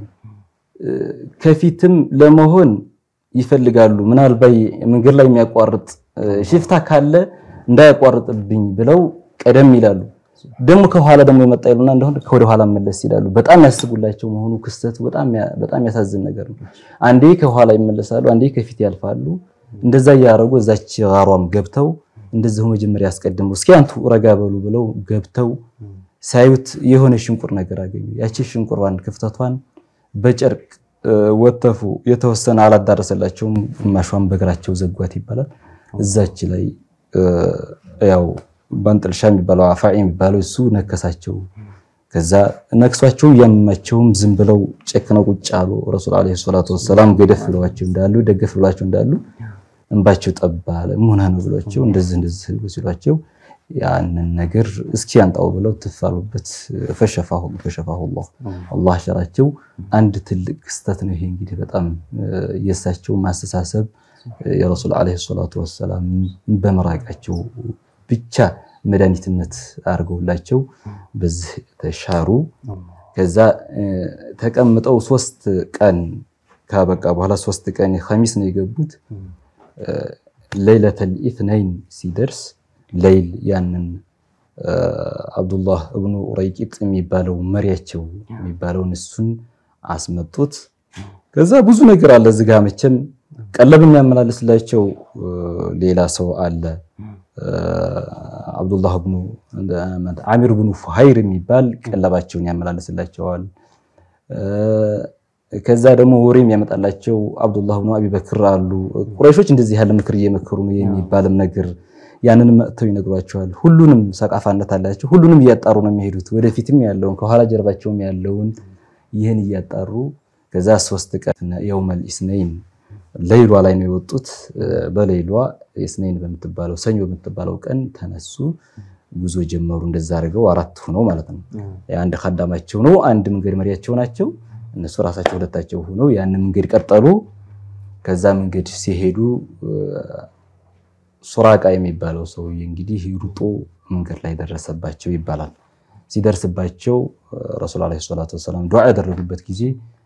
ከፊትም ለመሆን ይፈልጋሉ። ምናልባት መንገድ ላይ የሚያቋርጥ ሽፍታ ካለ እንዳያቋርጥብኝ ብለው ቀደም ይላሉ። ደግሞ ከኋላ ደግሞ የመጣ ይሉና እንደሆነ ከወደ ኋላ መለስ ይላሉ። በጣም ያስቡላቸው መሆኑ ክስተቱ በጣም ያ- በጣም ያሳዝን ነገር ነው። አንዴ ከኋላ ይመለሳሉ፣ አንዴ ከፊት ያልፋሉ። እንደዛ እያደረጉ እዛች ጋሯም ገብተው እንደዚሁ መጀመሪያ ያስቀድመው እስኪ አንቱ ረጋ በሉ ብለው ገብተው ሳዩት የሆነ ሽንቁር ነገር አገኙ። ያቺ ሽንቁሯን ክፍተቷን በጨርቅ እ፣ ወተፉ። የተወሰነ አላዳረሰላቸውም፣ ግማሿን በእግራቸው ዘጓት ይባላል። እዛች ላይ እ፣ ያው ባንጥልሻ የሚባለው አፋዒ የሚባለው እሱ ነከሳቸው። ከዛ ነክሷቸው እያመማቸውም ዝም ብለው ጨክነው ቁጭ አሉ። ረሱል ዓለይሂ ሰላቱ ወሰላም ገደፍ ብለዋቸው እንዳሉ ደገፍ ብሏቸው እንዳሉ እንባቸው ጠባ አለ። ምን ነው ብሏቸው እንደዚህ እንደዚህ ሲሏቸው ያንን ነገር እስኪ ያንጣው ብለው ትፋሉበት። ፈሸፋሁ ፈሸፋሁ አላህ አላህ ሸራቸው። አንድ ትልቅ ክስተት ነው ይሄ እንግዲህ በጣም የእሳቸው ማስተሳሰብ የረሱል ዓለይሂ ሰላቱ ወሰላም በመራቃቸው ብቻ መድኃኒትነት አድርገውላቸው በዚህ ተሻሩ። ከዛ እ፣ ተቀምጠው ሶስት ቀን ካበቃ በኋላ ሶስት ቀን ኸሚስ ነው የገቡት። ለይለተል ኢትነይን ሲደርስ ለይል ያንን እ፣ አብዱላህ እብኑ ኡረይቂጥ የሚባለው መሪያቸው የሚባለውን እሱን አስመጡት። ከዛ ብዙ ነገር አለ እዚህ ጋ መቼም ቀለብ የሚያመላልስላቸው እ፣ ሌላ ሰው አለ እ፣ አብዱላህ ብኑ አሚር ብኑ ፉሃይር የሚባል ቀለባቸውን ያመላልስላቸዋል። እ፣ ከዛ ደግሞ ወሬም ያመጣላቸው አብዱላህ ብኑ አቢበክር አሉ። ቁረይሾች እንደዚህ ያለ ምክር እየመከሩ ነው የሚባልም ነገር ያንን መጥተው ይነግሯቸዋል። ሁሉንም ሰቃፋነት አላቸው። ሁሉንም እያጣሩ ነው የሚሄዱት። ወደፊትም ያለውን ከኋላ ጀርባቸውም ያለውን ይህን እያጣሩ ከዛ ሶስት ቀን የውመል ኢስነይን ለይሏ ላይ ነው የወጡት። በለይሏ ኢስነይን በምትባለው ሰኞ በምትባለው ቀን ተነሱ። ጉዞ ጀመሩ። እንደዛ አድርገው አራት ሆነው ማለት ነው። አንድ ካዳማቸው ነው፣ አንድ መንገድ መሪያቸው ናቸው። እነሱ ራሳቸው ሁለታቸው ሆነው ያንን መንገድ ቀጠሉ። ከዛ መንገድ ሲሄዱ ሱራቃ የሚባለው ሰውዬ እንግዲህ ሩጦ መንገድ ላይ ደረሰባቸው ይባላል። ሲደርስባቸው ረሱል ዓለይሂ ሰላቱ ወሰላም ዱዓ ያደረጉበት ጊዜ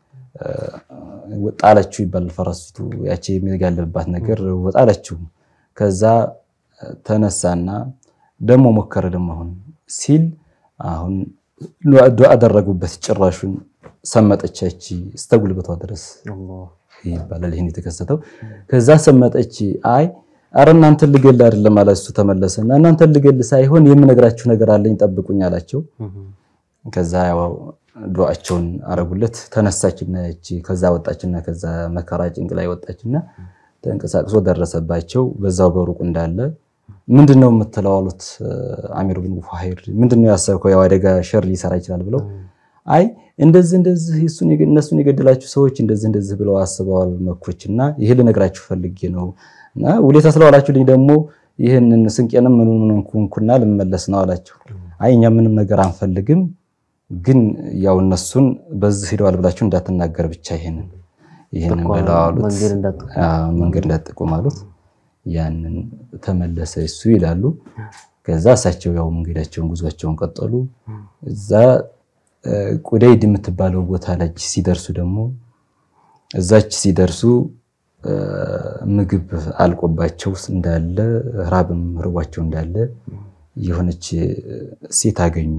ወጣለችው ይባላል። ፈረስቱ ያቺ የሚጋለብባት ነገር ወጣለችው። ከዛ ተነሳና ደግሞ ሞከረ ደግሞ አሁን ሲል አሁን ዱዓ አደረጉበት። ጭራሹን ሰመጠቻች እስተ ጉልበቷ ድረስ ይባላል። ይህን የተከሰተው ከዛ ሰመጠች። አይ አረ እናንተን ልገል አይደለም አለ እሱ ተመለሰና እናንተን ልገል ሳይሆን የምነግራችሁ ነገር አለኝ ጠብቁኝ አላቸው። ከዛ ያው ዱዓቸውን አረጉለት። ተነሳችና እቺ ከዛ ወጣችና ከዛ መከራ ጭንቅ ላይ ወጣችና ተንቀሳቅሶ ደረሰባቸው። በዛው በሩቁ እንዳለ ምንድነው የምትለው አሉት። አሚር ብን ፉሃይር ምንድነው ያሰብከው? ያው አደጋ ሸር ሊሰራ ይችላል ብለው አይ እንደዚህ እንደዚህ እነሱን የገደላችሁ ሰዎች እንደዚህ እንደዚህ ብለው አስበዋል መኮችና ይሄ ልነግራችሁ ፈልጌ ነው እና ውለታ ስለዋላችሁልኝ ደግሞ ይህንን ስንቄንም ምኑን ምኑን ኩንኩና ልመለስ ነው አላቸው። አይ እኛ ምንም ነገር አንፈልግም፣ ግን ያው እነሱን በዚህ ሄደዋል ብላችሁ እንዳትናገር ብቻ ይሄንን ይሄንን ብለው አሉት። መንገድ እንዳትጠቁም አሉት። ያንን ተመለሰ እሱ ይላሉ። ከዛ እሳቸው ያው መንገዳቸውን ጉዟቸውን ቀጠሉ። እዛ ቁደይድ የምትባለው ቦታ ላይ ሲደርሱ ደግሞ እዛች ሲደርሱ ምግብ አልቆባቸው እንዳለ ራብም ርቧቸው እንዳለ የሆነች ሴት አገኙ።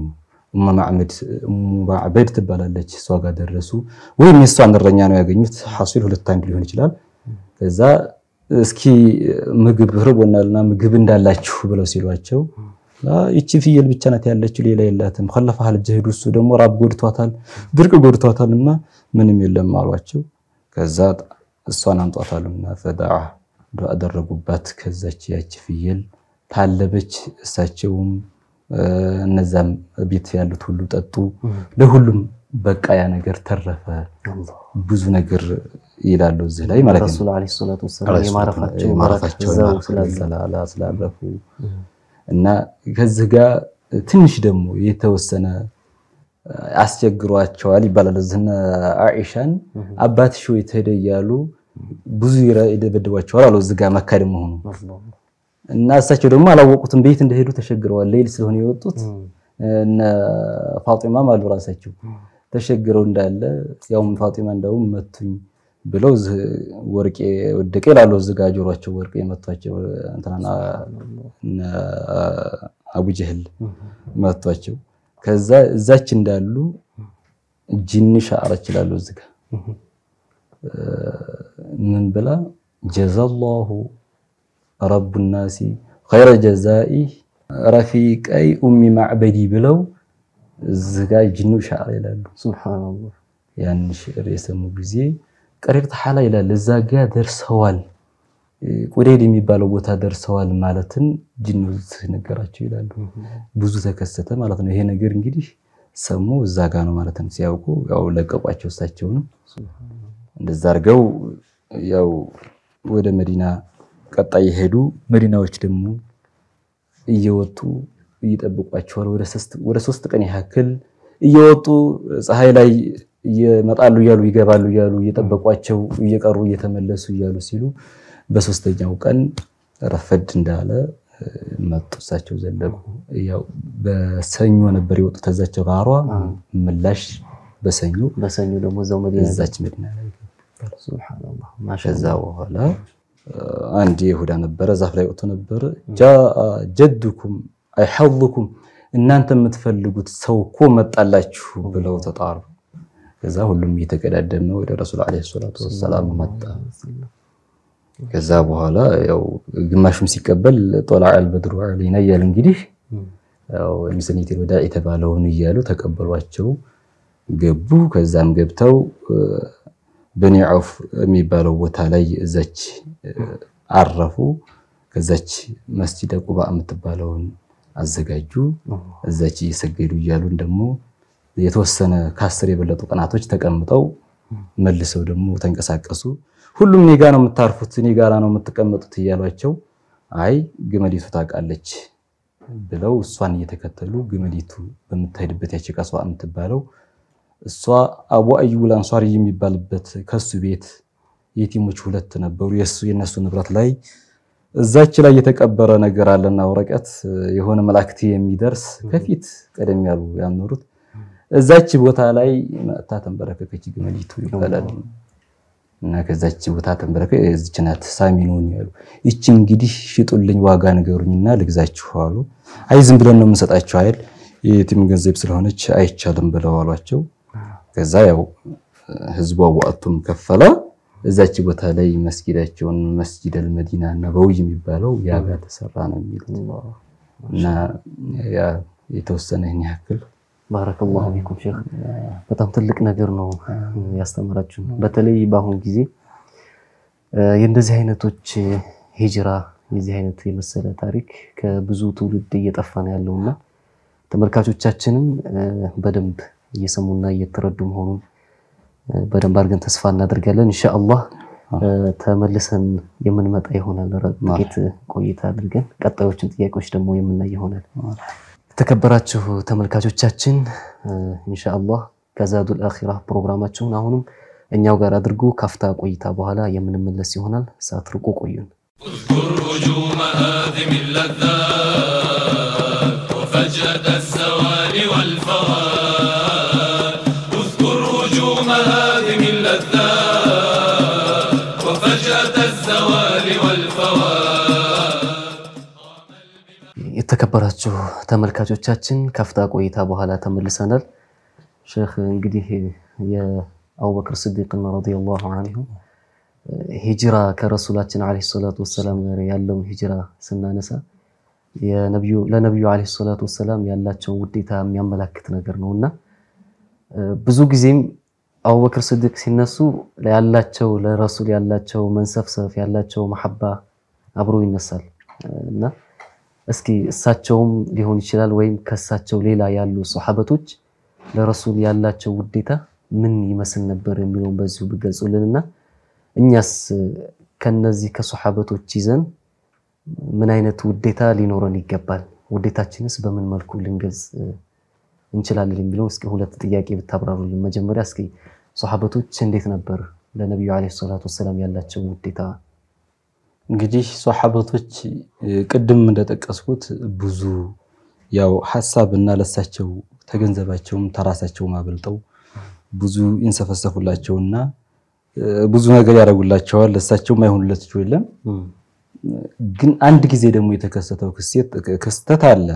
ማዕበድ ትባላለች። እሷ ጋር ደረሱ። ወይም የእሷን እረኛ ነው ያገኙት። ሐሲል ሁለት አንድ ሊሆን ይችላል። ከዛ እስኪ ምግብ ርቦናልና ምግብ እንዳላችሁ ብለው ሲሏቸው ይቺ ፍየል ብቻ ናት ያለችው፣ ሌላ የላትም። ከለፋሃል ጀህዱ እሱ ደግሞ ራብ ጎድቷታል፣ ድርቅ ጎድቷታል እና ምንም የለም አሏቸው። ከዛ እሷን አምጧታሉና ፈዳዓ ዱዓ አደረጉባት። ከዛች ያቺ ፍየል ታለበች። እሳቸውም እነዛም ቤት ያሉት ሁሉ ጠጡ። ለሁሉም በቃ ያ ነገር ተረፈ። ብዙ ነገር ይላሉ እዚህ ላይ ማለት ነው። ረሱል ዓለይሂ ሰላቱ ወሰላም የማረፋቸው ስላረፉ እና ከዚህ ጋር ትንሽ ደግሞ የተወሰነ አስቸግሯቸዋል ይባላል። እዝነ አኢሻን አባትሽ ወይ ተሄደ እያሉ ብዙ ይደበድቧቸዋል አሉ። እዚህ ጋር መካ ደግሞ ሆኑ እና እሳቸው ደግሞ አላወቁትም። ቤት እንደሄዱ ተሸግረዋል። ሌሊት ስለሆነ የወጡት እነ ፋጢማም አሉ ራሳቸው ተሸግረው እንዳለ ያውም ፋጢማ እንደውም መቱኝ ብለው ወርቄ ወደቀ ይላሉ። እዚህ ጋር ጆሯቸው ወርቄ መቷቸው እንትና አቡ ጀህል መቷቸው። ከዛ እዛች እንዳሉ ጂኒ ሻዕረች ይላሉ። እዚህ ጋር ምን ብላ ጀዛላሁ ረቡ ናሲ ኸይረ ጀዛኢ ረፊቀይ ኡሚ ማዕበዲ ብለው እዚህ ጋር ጂኒ ሻዕር ይላሉ። ሱብሃንአላህ ያን ሽዕር የሰሙ ጊዜ ቀሪር ተሓላ ይላል። እዛ ጋ ደርሰዋል፣ ቁደይድ የሚባለው ቦታ ደርሰዋል ማለትን ጅኑ ነገራቸው ይላሉ። ብዙ ተከሰተ ማለት ነው። ይሄ ነገር እንግዲህ ሰሙ እዛ ጋ ነው ማለት ነው። ሲያውቁ ያው ለቀቋቸው። እሳቸውንም እንደዛ አድርገው ያው ወደ መዲና ቀጣይ የሄዱ መዲናዎች ደግሞ እየወጡ እየጠብቋቸዋል። ወደ ሶስት ቀን ያክል እየወጡ ፀሐይ ላይ ይመጣሉ እያሉ ይገባሉ እያሉ እየጠበቋቸው እየቀሩ እየተመለሱ እያሉ ሲሉ በሶስተኛው ቀን ረፈድ እንዳለ መጡ። እሳቸው ዘለቁ። ያው በሰኞ ነበር የወጡት ከዛቸው ጋሯ ምላሽ በሰኞ በሰኞ ደግሞ እዛው መዲና እዛች መዲና ላይ ሱብሃንአላህ ከዛ በኋላ አንድ ይሁዳ ነበረ ዛፍ ላይ ወጥቶ ነበረ ጃአ ጀድኩም አይ ሐظኩም እናንተ የምትፈልጉት ሰው እኮ መጣላችሁ ብለው ተጣሩ። ከዛ ሁሉም እየተቀዳደመ ወደ ረሱል ዓለይሂ ሰላቱ ወሰላም መጣ። ከዛ በኋላ ያው ግማሹም ሲቀበል ጦላዕ አልበድሩ ዐለይና እያሉ እንግዲህ ያው ሚሰኒቴል ወዳ የተባለውን እያሉ ተቀበሏቸው ገቡ። ከዛም ገብተው በኒ ዐውፍ የሚባለው ቦታ ላይ እዛች አረፉ። ከዛች መስጂደ ቁባ የምትባለውን አዘጋጁ። እዛች እየሰገዱ እያሉን ደግሞ የተወሰነ ከአስር የበለጡ ቀናቶች ተቀምጠው መልሰው ደግሞ ተንቀሳቀሱ። ሁሉም እኔ ጋ ነው የምታርፉት፣ እኔ ጋራ ነው የምትቀመጡት እያሏቸው፣ አይ ግመሊቱ ታውቃለች ብለው እሷን እየተከተሉ ግመሊቱ በምትሄድበት ያቺ ቀሷ የምትባለው እሷ አቡ አዩብ አንሷሪ የሚባልበት ከሱ ቤት የቲሞች ሁለት ነበሩ። የሱ የነሱ ንብረት ላይ እዛች ላይ የተቀበረ ነገር አለና ወረቀት የሆነ መላእክት የሚደርስ ከፊት ቀደም ያሉ ያኖሩት እዛች ቦታ ላይ መጥታ ተንበረከከች ግመሊቱ ይባላል። እና ከዛች ቦታ ተንበረከ እዚች ናት ሳሚኑን ያሉ ይቺ እንግዲህ ሽጡልኝ ዋጋ ንገሩኝና ልግዛችሁ አሉ። አይ ዝም ብለን ነው የምንሰጣቸው አይደል የቲም ገንዘብ ስለሆነች አይቻልም ብለው አሏቸው። ከዛ ያው ህዝቡ አዋጥቶም ከፈለ። እዛች ቦታ ላይ መስጊዳቸውን መስጂድ አልመዲና ነበዊ የሚባለው ያ ጋር ተሰራ ነው የሚሉት እና ያ የተወሰነ ይህን ያክል ባረከላሁ ፊኩም ሼክ፣ በጣም ትልቅ ነገር ነው ያስተማራችሁ። በተለይ በአሁን ጊዜ የእንደዚህ አይነቶች ሂጅራ የዚህ አይነት የመሰለ ታሪክ ከብዙ ትውልድ እየጠፋ ነው ያለውና ተመልካቾቻችንም በደንብ እየሰሙና እየተረዱ መሆኑን በደንብ አድርገን ተስፋ እናደርጋለን። ኢንሻአላህ ተመልሰን የምንመጣ ይሆናል። ጥቂት ቆይታ አድርገን ቀጣዮችን ጥያቄዎች ደግሞ የምናይ ይሆናል። የተከበራችሁ ተመልካቾቻችን ኢንሻአላህ ከዛዱል አኺራ ፕሮግራማችሁን አሁንም እኛው ጋር አድርጉ። ካፍታ ቆይታ በኋላ የምንመለስ ይሆናል። ሳትርቁ ቆዩን። اذكر هجوم هادم اللذات وفجأة الزوال والفوات اذكر هجوم هادم اللذات وفجأة الزوال والفوات የተከበራችሁ ተመልካቾቻችን ካፍታ ቆይታ በኋላ ተመልሰናል። ሼክ እንግዲህ የአቡበክር ስዲቅን ረዲየላሁ አንሁ ሂጅራ ከረሱላችን ዓለይሂ ሰላቱ ወሰላም ጋር ያለውን ሂጅራ ስናነሳ ለነቢዩ ዓለይሂ ሰላቱ ወሰላም ያላቸውን ውዴታ የሚያመላክት ነገር ነው እና ብዙ ጊዜም አቡበክር ስዲቅ ሲነሱ ያላቸው ለረሱል ያላቸው መንሰፍሰፍ ያላቸው መሐባ አብሮ ይነሳል እና እስኪ እሳቸውም ሊሆን ይችላል ወይም ከእሳቸው ሌላ ያሉ ሰሓበቶች ለረሱል ያላቸው ውዴታ ምን ይመስል ነበር የሚለውን በዚሁ ብገልጹልንና እኛስ ከነዚህ ከሰሓበቶች ይዘን ምን አይነት ውዴታ ሊኖረን ይገባል? ውዴታችንስ በምን መልኩ ልንገልጽ እንችላለን የሚለው እስኪ ሁለት ጥያቄ ብታብራሩልን። መጀመሪያ እስኪ ሰሓበቶች እንዴት ነበር ለነቢዩ ዓለይሂ ሰላቱ ወሰላም ያላቸው ውዴታ? እንግዲህ ሰሓበቶች ቅድም እንደጠቀስኩት ብዙ ያው ሀሳብ እና ለሳቸው ተገንዘባቸውም ተራሳቸውም አበልጠው ብዙ ይንሰፈሰፉላቸውና ብዙ ነገር ያደርጉላቸዋል። ለሳቸውም አይሆኑለት የለም። ግን አንድ ጊዜ ደግሞ የተከሰተው ክስተት አለ።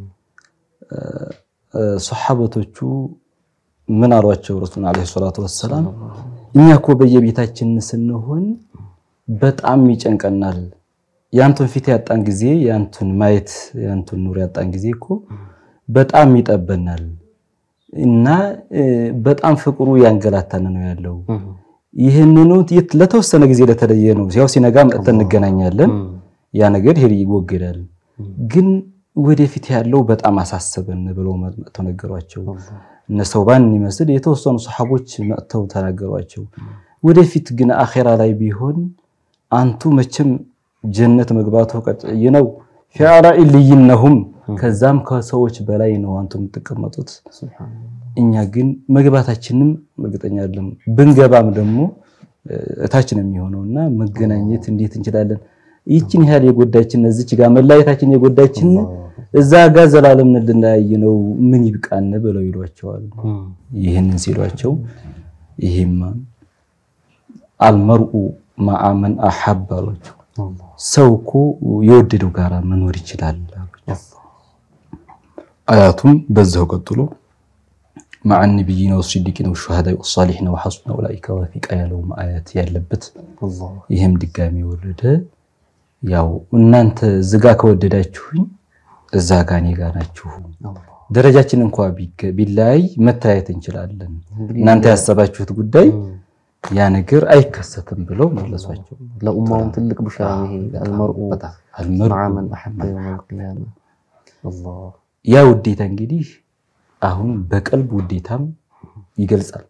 ሰሓበቶቹ ምን አሏቸው? ረሱል ዓለይሂ ሰላቱ ወሰላም እኛ እኮ በየቤታችን ስንሆን በጣም ይጨንቀናል። ያንቱን ፊት ያጣን ጊዜ ያንቱን ማየት ያንቱን ኑር ያጣን ጊዜ እኮ በጣም ይጠበናል እና በጣም ፍቅሩ ያንገላታን ነው ያለው። ይህንኑ ለተወሰነ ጊዜ ለተለየ ነው። ያው ሲነጋ መጥተን እንገናኛለን። ያ ነገር ይሄ ይወገዳል። ግን ወደፊት ያለው በጣም አሳሰበን ብለው መጥተው ነገሯቸው። እነ ሰውባን ይመስል የተወሰኑ ሰሓቦች መጥተው ተናገሯቸው። ወደፊት ግን አኼራ ላይ ቢሆን አንቱ መቼም ጀነት መግባቱ ቀጥይ ነው። ፊዓላ ኢልይነሁም ከዛም ከሰዎች በላይ ነው አንቱ የምትቀመጡት። እኛ ግን መግባታችንም እርግጠኛ አይደለም። ብንገባም ደግሞ እታችን የሚሆነውና መገናኘት እንዴት እንችላለን? ይችን ያህል የጎዳችን እዚች ጋር መለያየታችን የጎዳችን እዛ ጋር ዘላለም እንድናያይ ነው። ምን ይብቃን ብለው ይሏቸዋል። ይህንን ሲሏቸው ይሄማ አልመርኡ ማአመን አሐብ አሏቸው። ሰው እኮ የወደደው ጋራ መኖር ይችላል አሏቸው። አያቱም በዛው ቀጥሎ መዓ ነቢይና ወሲዲቂና ወሹሃዳኢ ወሳሊሒና ወሐሱነ ኡላኢከ ረፊቃ ያለው አያት ያለበት ይህም ድጋሚ ወረደ። ያው እናንተ ዝጋ ከወደዳችሁኝ እዛ ጋ እኔ ጋ ናችሁ። ደረጃችን እንኳ ቢለያይ መተያየት እንችላለን። እናንተ ያሰባችሁት ጉዳይ ያ ነገር አይከሰትም ብለው መለሷቸው። ለኡማውም ትልቅ ቡሽራ ነው ይሄ አልመርኡ አልመርኡ መዓ መን አሐበ የውመል ቂያማ። አላህ ያ ውዴታ እንግዲህ አሁን በቀልብ ውዴታም ይገልጻል።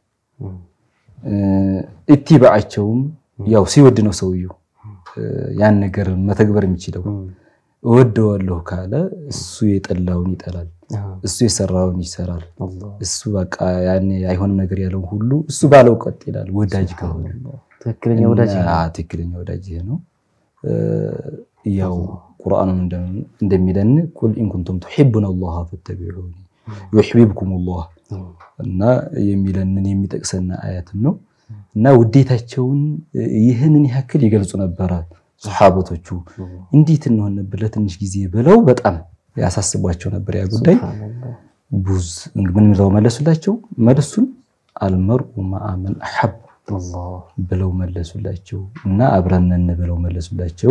ኢቲባዓቸውም ያው ሲወድ ነው ሰውየው ያን ነገር መተግበር የሚችለው። እወደዋለሁ ካለ እሱ የጠላውን ይጠላል፣ እሱ የሰራውን ይሰራል። እሱ በቃ ያኔ አይሆንም ነገር ያለውን ሁሉ እሱ ባለው ቀጥ ይላል። ወዳጅ ከሆነ ትክክለኛ ወዳጅ እና ትክክለኛ ወዳጅ ይሄ ነው። ያው ቁርአኑን እንደሚለን ቁል ኢን ኩንቱም ቱሒቡነ አላህ ፈተቢዑኒ ዩሕቢብኩም አላህ እና የሚለንን የሚጠቅሰን አያትም ነው እና ውዴታቸውን ይህንን ያክል ይገልጹ ነበረ ሰሓበቶቹ። እንዴት እንሆን ነበር ለትንሽ ጊዜ ብለው በጣም ያሳስቧቸው ነበር ያ ጉዳይ። ቡዝ ምን ብለው መለሱላቸው? መልሱን አልመርኡ መዓ መን አሐብ ብለው መለሱላቸው እና አብረንን ብለው መለሱላቸው።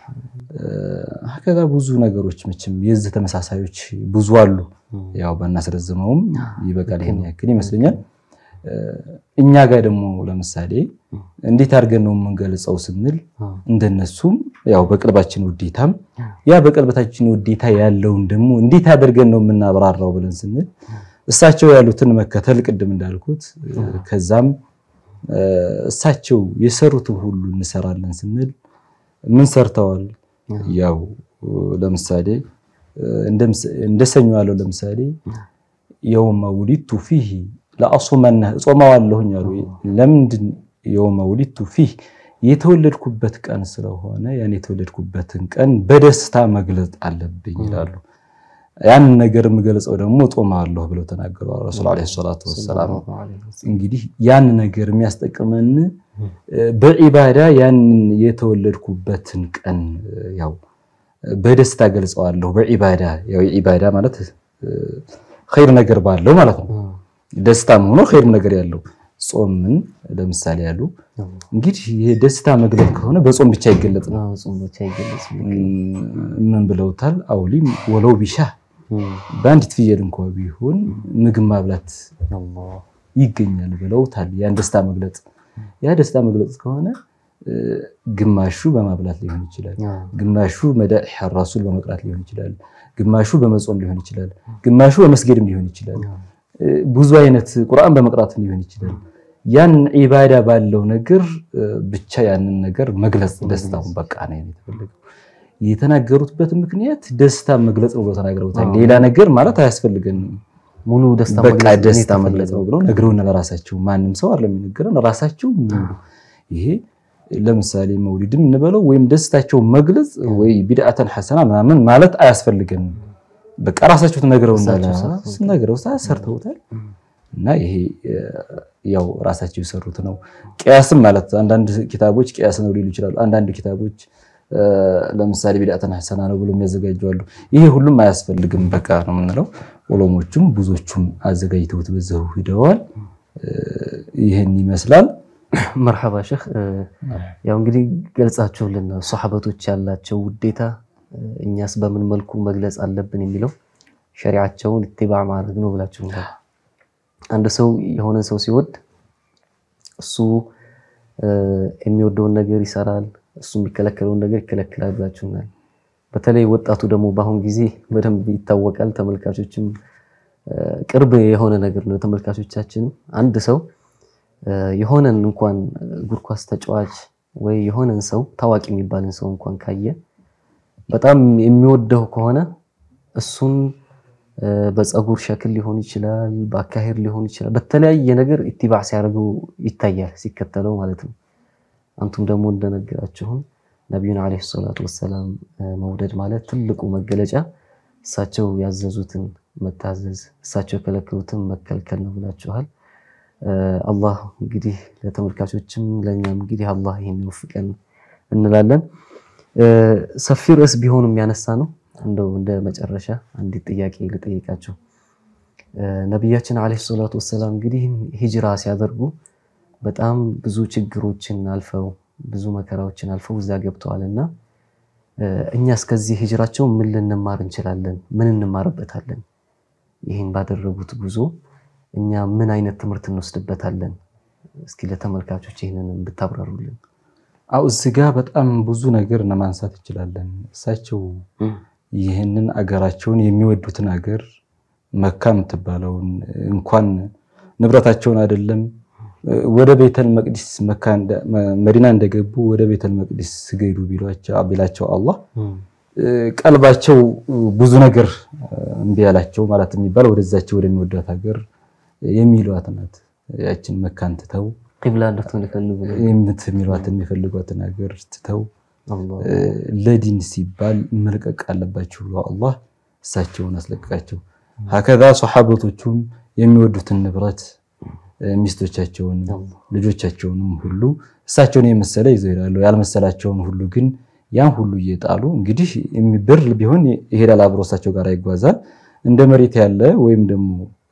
ከዛ ብዙ ነገሮች መቼም የዚህ ተመሳሳዮች ብዙ አሉ። ያው ባናስረዝመውም ይበቃል። ይሄን ያክል ይመስለኛል። እኛ ጋር ደግሞ ለምሳሌ እንዴት አድርገን ነው የምንገልጸው ስንል እንደነሱም ያው በቅልባችን ውዴታም ያ በቅልበታችን ውዴታ ያለውን ደግሞ እንዴት አድርገን ነው የምናብራራው ብለን ስንል እሳቸው ያሉትን መከተል ቅድም እንዳልኩት ከዛም እሳቸው የሰሩትን ሁሉ እንሰራለን ስንል ምን ሰርተዋል? ያው ለምሳሌ እንደሰኞ ያለው ለምሳሌ የውመ ውሊድቱ ፊህ ለአሱመና እጾማዋለሁኝ አሉ። ለምንድን የውመ ውሊድቱ ፊህ የተወለድኩበት ቀን ስለሆነ ያን የተወለድኩበትን ቀን በደስታ መግለጽ አለብኝ ይላሉ። ያንን ነገር የምገልጸው ደግሞ እጾማለሁ ብለው ተናገሩ ረሱል ዓለይሂ ሰላቱ ወሰላም። እንግዲህ ያን ነገር የሚያስጠቅመን በዒባዳ ያንን የተወለድኩበትን ቀን ያው በደስታ ገልጸዋለሁ። በዒባዳ ያው ዒባዳ ማለት ኸይር ነገር ባለው ማለት ነው። ደስታም ሆኖ ኸይር ነገር ያለው ጾምን ለምሳሌ ያሉ እንግዲህ የደስታ መግለጥ ከሆነ በጾም ብቻ አይገለጥም። ምን ብለውታል? አውሊም ወለው ቢሻ በአንዲት ፍየል እንኳ ቢሆን ምግብ ማብላት ይገኛል ብለውታል። ያን ደስታ መግለጽ ያ ደስታ መግለጽ ከሆነ ግማሹ በማብላት ሊሆን ይችላል፣ ግማሹ መዳኢሕ ራሱል በመቅራት ሊሆን ይችላል፣ ግማሹ በመጾም ሊሆን ይችላል፣ ግማሹ በመስገድም ሊሆን ይችላል። ብዙ አይነት ቁርአን በመቅራትም ሊሆን ይችላል። ያን ዒባዳ ባለው ነገር ብቻ ያንን ነገር መግለጽ ደስታውን በቃ ነው የተፈለገው። የተናገሩትበት ምክንያት ደስታ መግለጽ ነው ብለው ተናግረውታል። ሌላ ነገር ማለት አያስፈልገንም። ሙሉ ደስታ በቃ ደስታ መግለጽ ነው ብለው ነግረውና ለራሳቸው ማንም ሰው አይደለም የሚነገረን ራሳቸው ይሄ ለምሳሌ መውሊድም እንበለው ወይም ደስታቸው መግለጽ ወይ ቢድዓተን ሐሰና ምናምን ማለት አያስፈልገንም። በቃ ራሳቸው ተነግረውናል፣ ነግረው ሰርተውታል። እና ይሄ ያው ራሳቸው የሰሩት ነው። ቅያስም ማለት አንዳንድ ኪታቦች ቅያስ ነው ሊሉ ይችላሉ። አንዳንድ ኪታቦች ለምሳሌ ቢድዓተን ሐሰና ነው ብሎ የሚያዘጋጁ አሉ። ይሄ ሁሉም አያስፈልግም በቃ ነው የምንለው። ዑለሞቹም ብዙዎቹም አዘጋጅተውት በዛው ሂደዋል። ይህን ይመስላል። መርሐባ ሼህ፣ ያው እንግዲህ ገልጻችሁልን ሶሐበቶች ያላቸው ውዴታ እኛስ በምን መልኩ መግለጽ አለብን የሚለው ሸሪዓቸውን ኢትባዕ ማድረግ ነው ብላችሁ አንድ ሰው የሆነ ሰው ሲወድ እሱ የሚወደውን ነገር ይሰራል፣ እሱ የሚከለከለውን ነገር ይከለክላል ብላችሁናል። በተለይ ወጣቱ ደግሞ በአሁን ጊዜ በደንብ ይታወቃል። ተመልካቾችም ቅርብ የሆነ ነገር ነው። ተመልካቾቻችንም አንድ ሰው የሆነን እንኳን እግር ኳስ ተጫዋች ወይ የሆነን ሰው ታዋቂ የሚባልን ሰው እንኳን ካየ በጣም የሚወደው ከሆነ እሱን በፀጉር ሸክል ሊሆን ይችላል፣ በአካሄድ ሊሆን ይችላል። በተለያየ ነገር ኢትባዕ ሲያደርገው ይታያል፣ ሲከተለው ማለት ነው። አንቱም ደግሞ እንደነገራችሁም ነቢዩን ዓለይሂ ሰላቱ ወሰላም መውደድ ማለት ትልቁ መገለጫ እሳቸው ያዘዙትን መታዘዝ፣ እሳቸው የከለከሉትን መከልከል ነው ብላችኋል። አላህ እንግዲህ ለተመልካቾችም ለእኛም እንግዲህ አላህ ይሄን ይወፍቀን እንላለን። ሰፊ ርዕስ ቢሆንም ያነሳ ነው። እንደው እንደ መጨረሻ አንዲት ጥያቄ ልጠይቃቸው። ነቢያችን ዓለይሂ ሰላቱ ወሰላም እንግዲህ ሂጅራ ሲያደርጉ በጣም ብዙ ችግሮችን አልፈው ብዙ መከራዎችን አልፈው እዛ ገብተዋል እና እኛ እስከዚህ ሂጅራቸው ምን ልንማር እንችላለን? ምን እንማርበታለን? ይህን ባደረጉት ጉዞ እኛ ምን አይነት ትምህርት እንወስድበታለን? እስኪ ለተመልካቾች ይህንን ብታብራሩልን። አው እዚህ ጋ በጣም ብዙ ነገር ማንሳት እንችላለን። እሳቸው ይህንን አገራቸውን የሚወዱትን አገር መካ የምትባለውን እንኳን ንብረታቸውን አይደለም ወደ ቤተል መቅዲስ መዲና እንደገቡ ወደ ቤተል መቅዲስ ስገዱ ቢላቸው አላህ ቀልባቸው ብዙ ነገር እምቢ ያላቸው ማለት የሚባል ወደዛቸው ወደሚወዷት ሀገር የሚሏት ናት። ያችን መካን ትተው ቂብላ እንድትሆን ይፈልጉ ነው። የምት የሚሏትን የሚፈልጓትን ሀገር ትተው አላህ ለዲን ሲባል መልቀቅ አለባቸው ብሎ አላህ እሳቸውን አስለቀቃቸው። ሀከዛ ሶሓበቶቹም የሚወዱትን ንብረት ሚስቶቻቸውን፣ ልጆቻቸውንም ሁሉ እሳቸውን የመሰለ ይዘው ይሄዳሉ። ያልመሰላቸውን ሁሉ ግን ያን ሁሉ እየጣሉ እንግዲህ ብር ቢሆን ይሄዳል አብሮ እሳቸው ጋር ይጓዛል። እንደ መሬት ያለ ወይም ደግሞ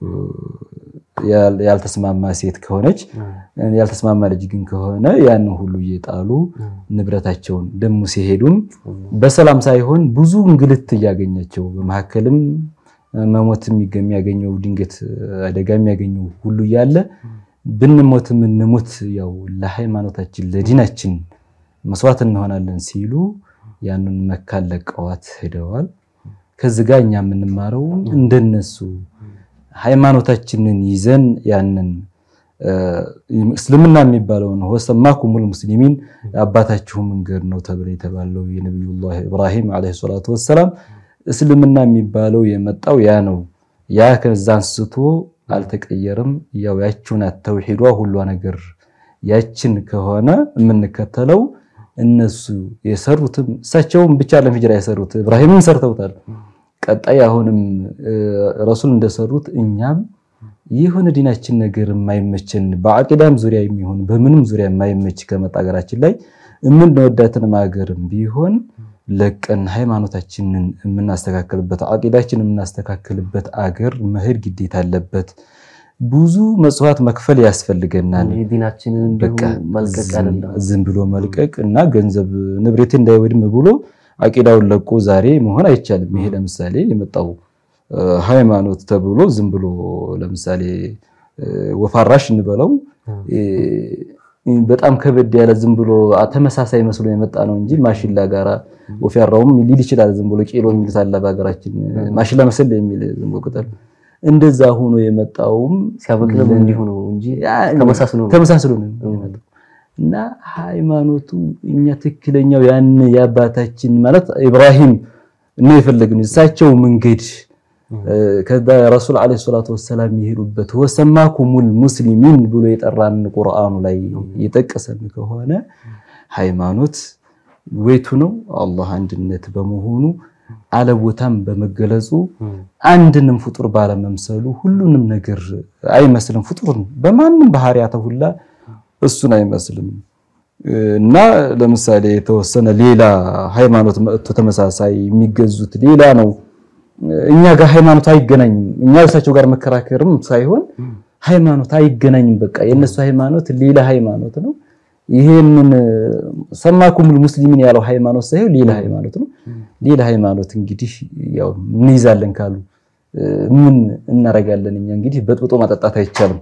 ያልተስማማ ሴት ከሆነች ያልተስማማ ልጅ ግን ከሆነ ያን ሁሉ እየጣሉ ንብረታቸውን ደግሞ ሲሄዱም በሰላም ሳይሆን ብዙ እንግልት እያገኛቸው በመካከልም መሞት የሚያገኘው ድንገት አደጋ የሚያገኘው ሁሉ እያለ ብንሞትም እንሞት ያው ለሃይማኖታችን ለዲናችን መስዋዕት እንሆናለን ሲሉ ያንን መካን ለቀዋት ሄደዋል። ከዚህ ጋር እኛ የምንማረው እንደነሱ ሃይማኖታችንን ይዘን ያንን እስልምና የሚባለውን ወሰማኩሙል ሙስሊሚን አባታችሁ መንገድ ነው ተብሎ የተባለው የነቢዩላህ ኢብራሂም ዓለይሂ ሰላቱ ወሰላም እስልምና የሚባለው የመጣው ያ ነው። ያ ከዛ አንስቶ አልተቀየረም። ያው ያችን ተውሂዷ ሁሏ ነገር ያችን ከሆነ የምንከተለው እነሱ የሰሩትም እሳቸውም ብቻ ለሂጅራ የሰሩት ኢብራሂምን ሰርተውታል። ቀጣይ አሁንም ረሱል እንደሰሩት እኛም የሆነ ዲናችን ነገር የማይመችን በአቂዳም ዙሪያ የሚሆን በምንም ዙሪያ የማይመች ከመጣ ሀገራችን ላይ የምንወዳትን ሀገርም ቢሆን ለቀን ሃይማኖታችንን የምናስተካክልበት አቂዳችን የምናስተካክልበት አገር መሄድ ግዴታ አለበት። ብዙ መጽዋት መክፈል ያስፈልገናል። ዲናችንን እንዲሁ መልቀቅ አይደለም ዝም ብሎ መልቀቅ እና ገንዘብ ንብረቴ እንዳይወድም ብሎ አቂዳውን ለቆ ዛሬ መሆን አይቻልም። ይሄ ለምሳሌ የመጣው ሃይማኖት ተብሎ ዝም ብሎ ለምሳሌ ወፋራሽ እንበለው በጣም ከበድ ያለ ዝም ብሎ ተመሳሳይ መስሎ የመጣ ነው እንጂ ማሽላ ጋራ ወፊያራውም ሊል ይችላል። ዝም ብሎ ቄሎ የሚሉት አለ በሀገራችን ማሽላ መሰል የሚል ዝም ብሎ ቅጠል እንደዛ ሆኖ የመጣውም ሲያበቅልም እንዲሁ ነው እንጂ ተመሳስሎ ነው ተመሳስሎ ነው የመጣው እና ሃይማኖቱ እኛ ትክክለኛው ያን የአባታችን ማለት ኢብራሂም ነው የፈለግነው እሳቸው መንገድ ከዛ ረሱል ዓለይሂ ሰላቱ ወሰላም የሄዱበት ወሰማኩሙል ሙስሊሚን ብሎ የጠራን ቁርአኑ ላይ የጠቀሰን ከሆነ ሃይማኖት ወይቱ ነው አላህ አንድነት በመሆኑ አለቦታም በመገለጹ አንድንም ፍጡር ባለመምሰሉ ሁሉንም ነገር አይመስልም። ፍጡር በማንም ባህሪያተ ሁላ እሱን አይመስልም እና ለምሳሌ የተወሰነ ሌላ ሃይማኖት መጥቶ ተመሳሳይ የሚገዙት ሌላ ነው። እኛ ጋር ሃይማኖት አይገናኝም። እኛ እሳቸው ጋር መከራከርም ሳይሆን ሃይማኖት አይገናኝም። በቃ የነሱ ሃይማኖት ሌላ ሃይማኖት ነው። ይሄንን ሰማኩሙል ሙስሊሚን ያለው ሃይማኖት ሳይሆን ሌላ ሃይማኖት ነው። ሌላ ሃይማኖት እንግዲህ ያው እንይዛለን ካሉ ምን እናረጋለን? እኛ እንግዲህ በጥብጦ ማጠጣት አይቻልም።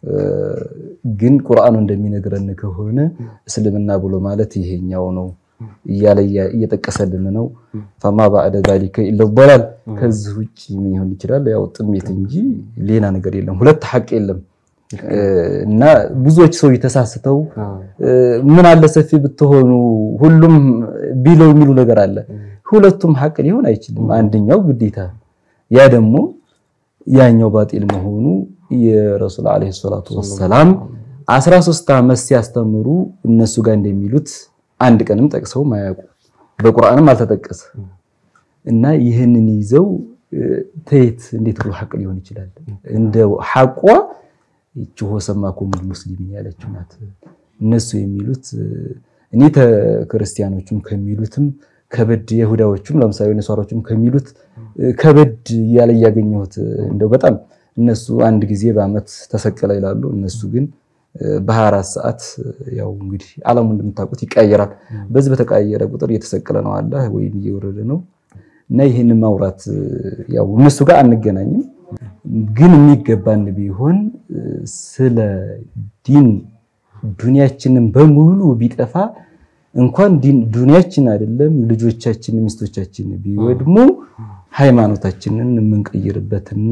ግን ቁርአኑ እንደሚነግረን ከሆነ እስልምና ብሎ ማለት ይሄኛው ነው እያለ እየጠቀሰልን ነው። ፈማ ባዕደ ዛሊከ ኢለ ዶላል ከዚህ ውጭ ምን ይሆን ይችላል? ያው ጥሜት እንጂ ሌላ ነገር የለም። ሁለት ሐቅ የለም እና ብዙዎች ሰው ተሳስተው ምን አለ ሰፊ ብትሆኑ ሁሉም ቢለው የሚሉ ነገር አለ። ሁለቱም ሐቅ ሊሆን አይችልም። አንደኛው ግዴታ ያ ደግሞ ያኛው ባጢል መሆኑ የረሱል ዓለይሂ ሰላቱ ወሰላም 13 ዓመት ሲያስተምሩ እነሱ ጋር እንደሚሉት አንድ ቀንም ጠቅሰው ማያውቁ በቁርአንም አልተጠቀሰ እና ይህንን ይዘው ተየት እንዴት ብሎ ሐቅ ሊሆን ይችላል? እንደ ሐቋ ይቺ ወሰማኩሙል ሙስሊሚን ያለችው ናት። እነሱ የሚሉት እኔ ክርስቲያኖቹም ከሚሉትም ከበድ የይሁዳዎቹም ለምሳሌ ነሷሮቹም ከሚሉት ከበድ እያለ እያገኘሁት እንደው በጣም እነሱ አንድ ጊዜ በዓመት ተሰቀለ ይላሉ። እነሱ ግን በ24 ሰዓት ያው እንግዲህ ዓለሙ እንደምታውቁት ይቀያየራል። በዚህ በተቀያየረ ቁጥር እየተሰቀለ ነው አለ ወይም እየወረደ ነው እና ይህን ማውራት ያው እነሱ ጋር አንገናኝም፣ ግን የሚገባን ቢሆን ስለ ዲን ዱንያችንን በሙሉ ቢጠፋ እንኳን ዱንያችን አይደለም ልጆቻችን፣ ሚስቶቻችን ቢወድሙ ሃይማኖታችንን የምንቀይርበትና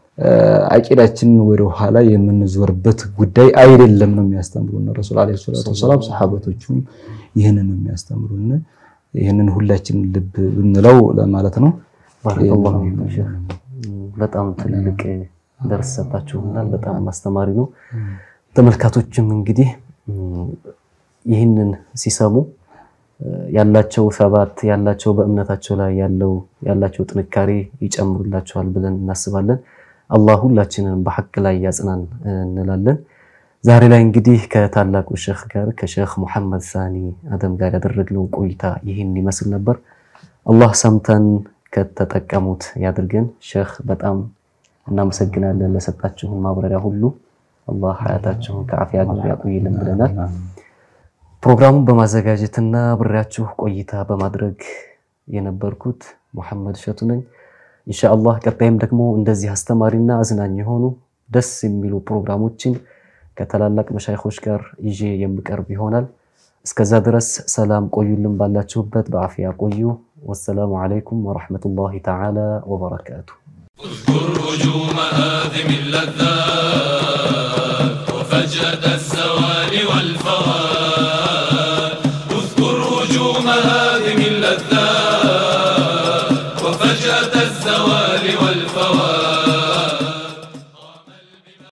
አቂዳችንን ወደ ኋላ የምንዞርበት ጉዳይ አይደለም ነው የሚያስተምሩን ረሱል ዓለይሂ ሰላቱ ወሰላም። ሰሐበቶቹም ይህንን ነው የሚያስተምሩን። ይህንን ሁላችንም ልብ ብንለው ለማለት ነው። ባረከላሁ ፊኩም ሼህ። በጣም ትልቅ ደርስ ሰጣችሁናል። በጣም አስተማሪ ነው። ተመልካቶችም እንግዲህ ይህንን ሲሰሙ ያላቸው ሰባት ያላቸው በእምነታቸው ላይ ያለው ያላቸው ጥንካሬ ይጨምሩላቸዋል ብለን እናስባለን። አላህ ሁላችንን በሐቅ ላይ ያጽናን እንላለን። ዛሬ ላይ እንግዲህ ከታላቁ ሼህ ጋር ከሼህ ሙሐመድ ሳኒ አደም ጋር ያደረግነው ቆይታ ይህን ይመስል ነበር። አላህ ሰምተን ከተጠቀሙት ያድርገን። ሼህ በጣም እናመሰግናለን ለሰጣችሁን ማብራሪያ ሁሉ። አላህ ሀያታችሁን ከአፍያ ጋር ያቆይልን ብለናል። ፕሮግራሙን በማዘጋጀትና ብሬያችሁ ቆይታ በማድረግ የነበርኩት ሙሐመድ እሸቱ ነኝ። ኢንሻአላህ ቀጣይም ደግሞ እንደዚህ አስተማሪና አዝናኝ የሆኑ ደስ የሚሉ ፕሮግራሞችን ከታላላቅ መሻይኾች ጋር ይዤ የምቀርብ ይሆናል። እስከዛ ድረስ ሰላም ቆዩልን፣ ባላችሁበት በአፍያ ቆዩ። ወሰላሙ ዓለይኩም ወረሕመቱላሂ ተዓላ ወበረካቱ። اذكر هجوم هادم اللذات وفجأة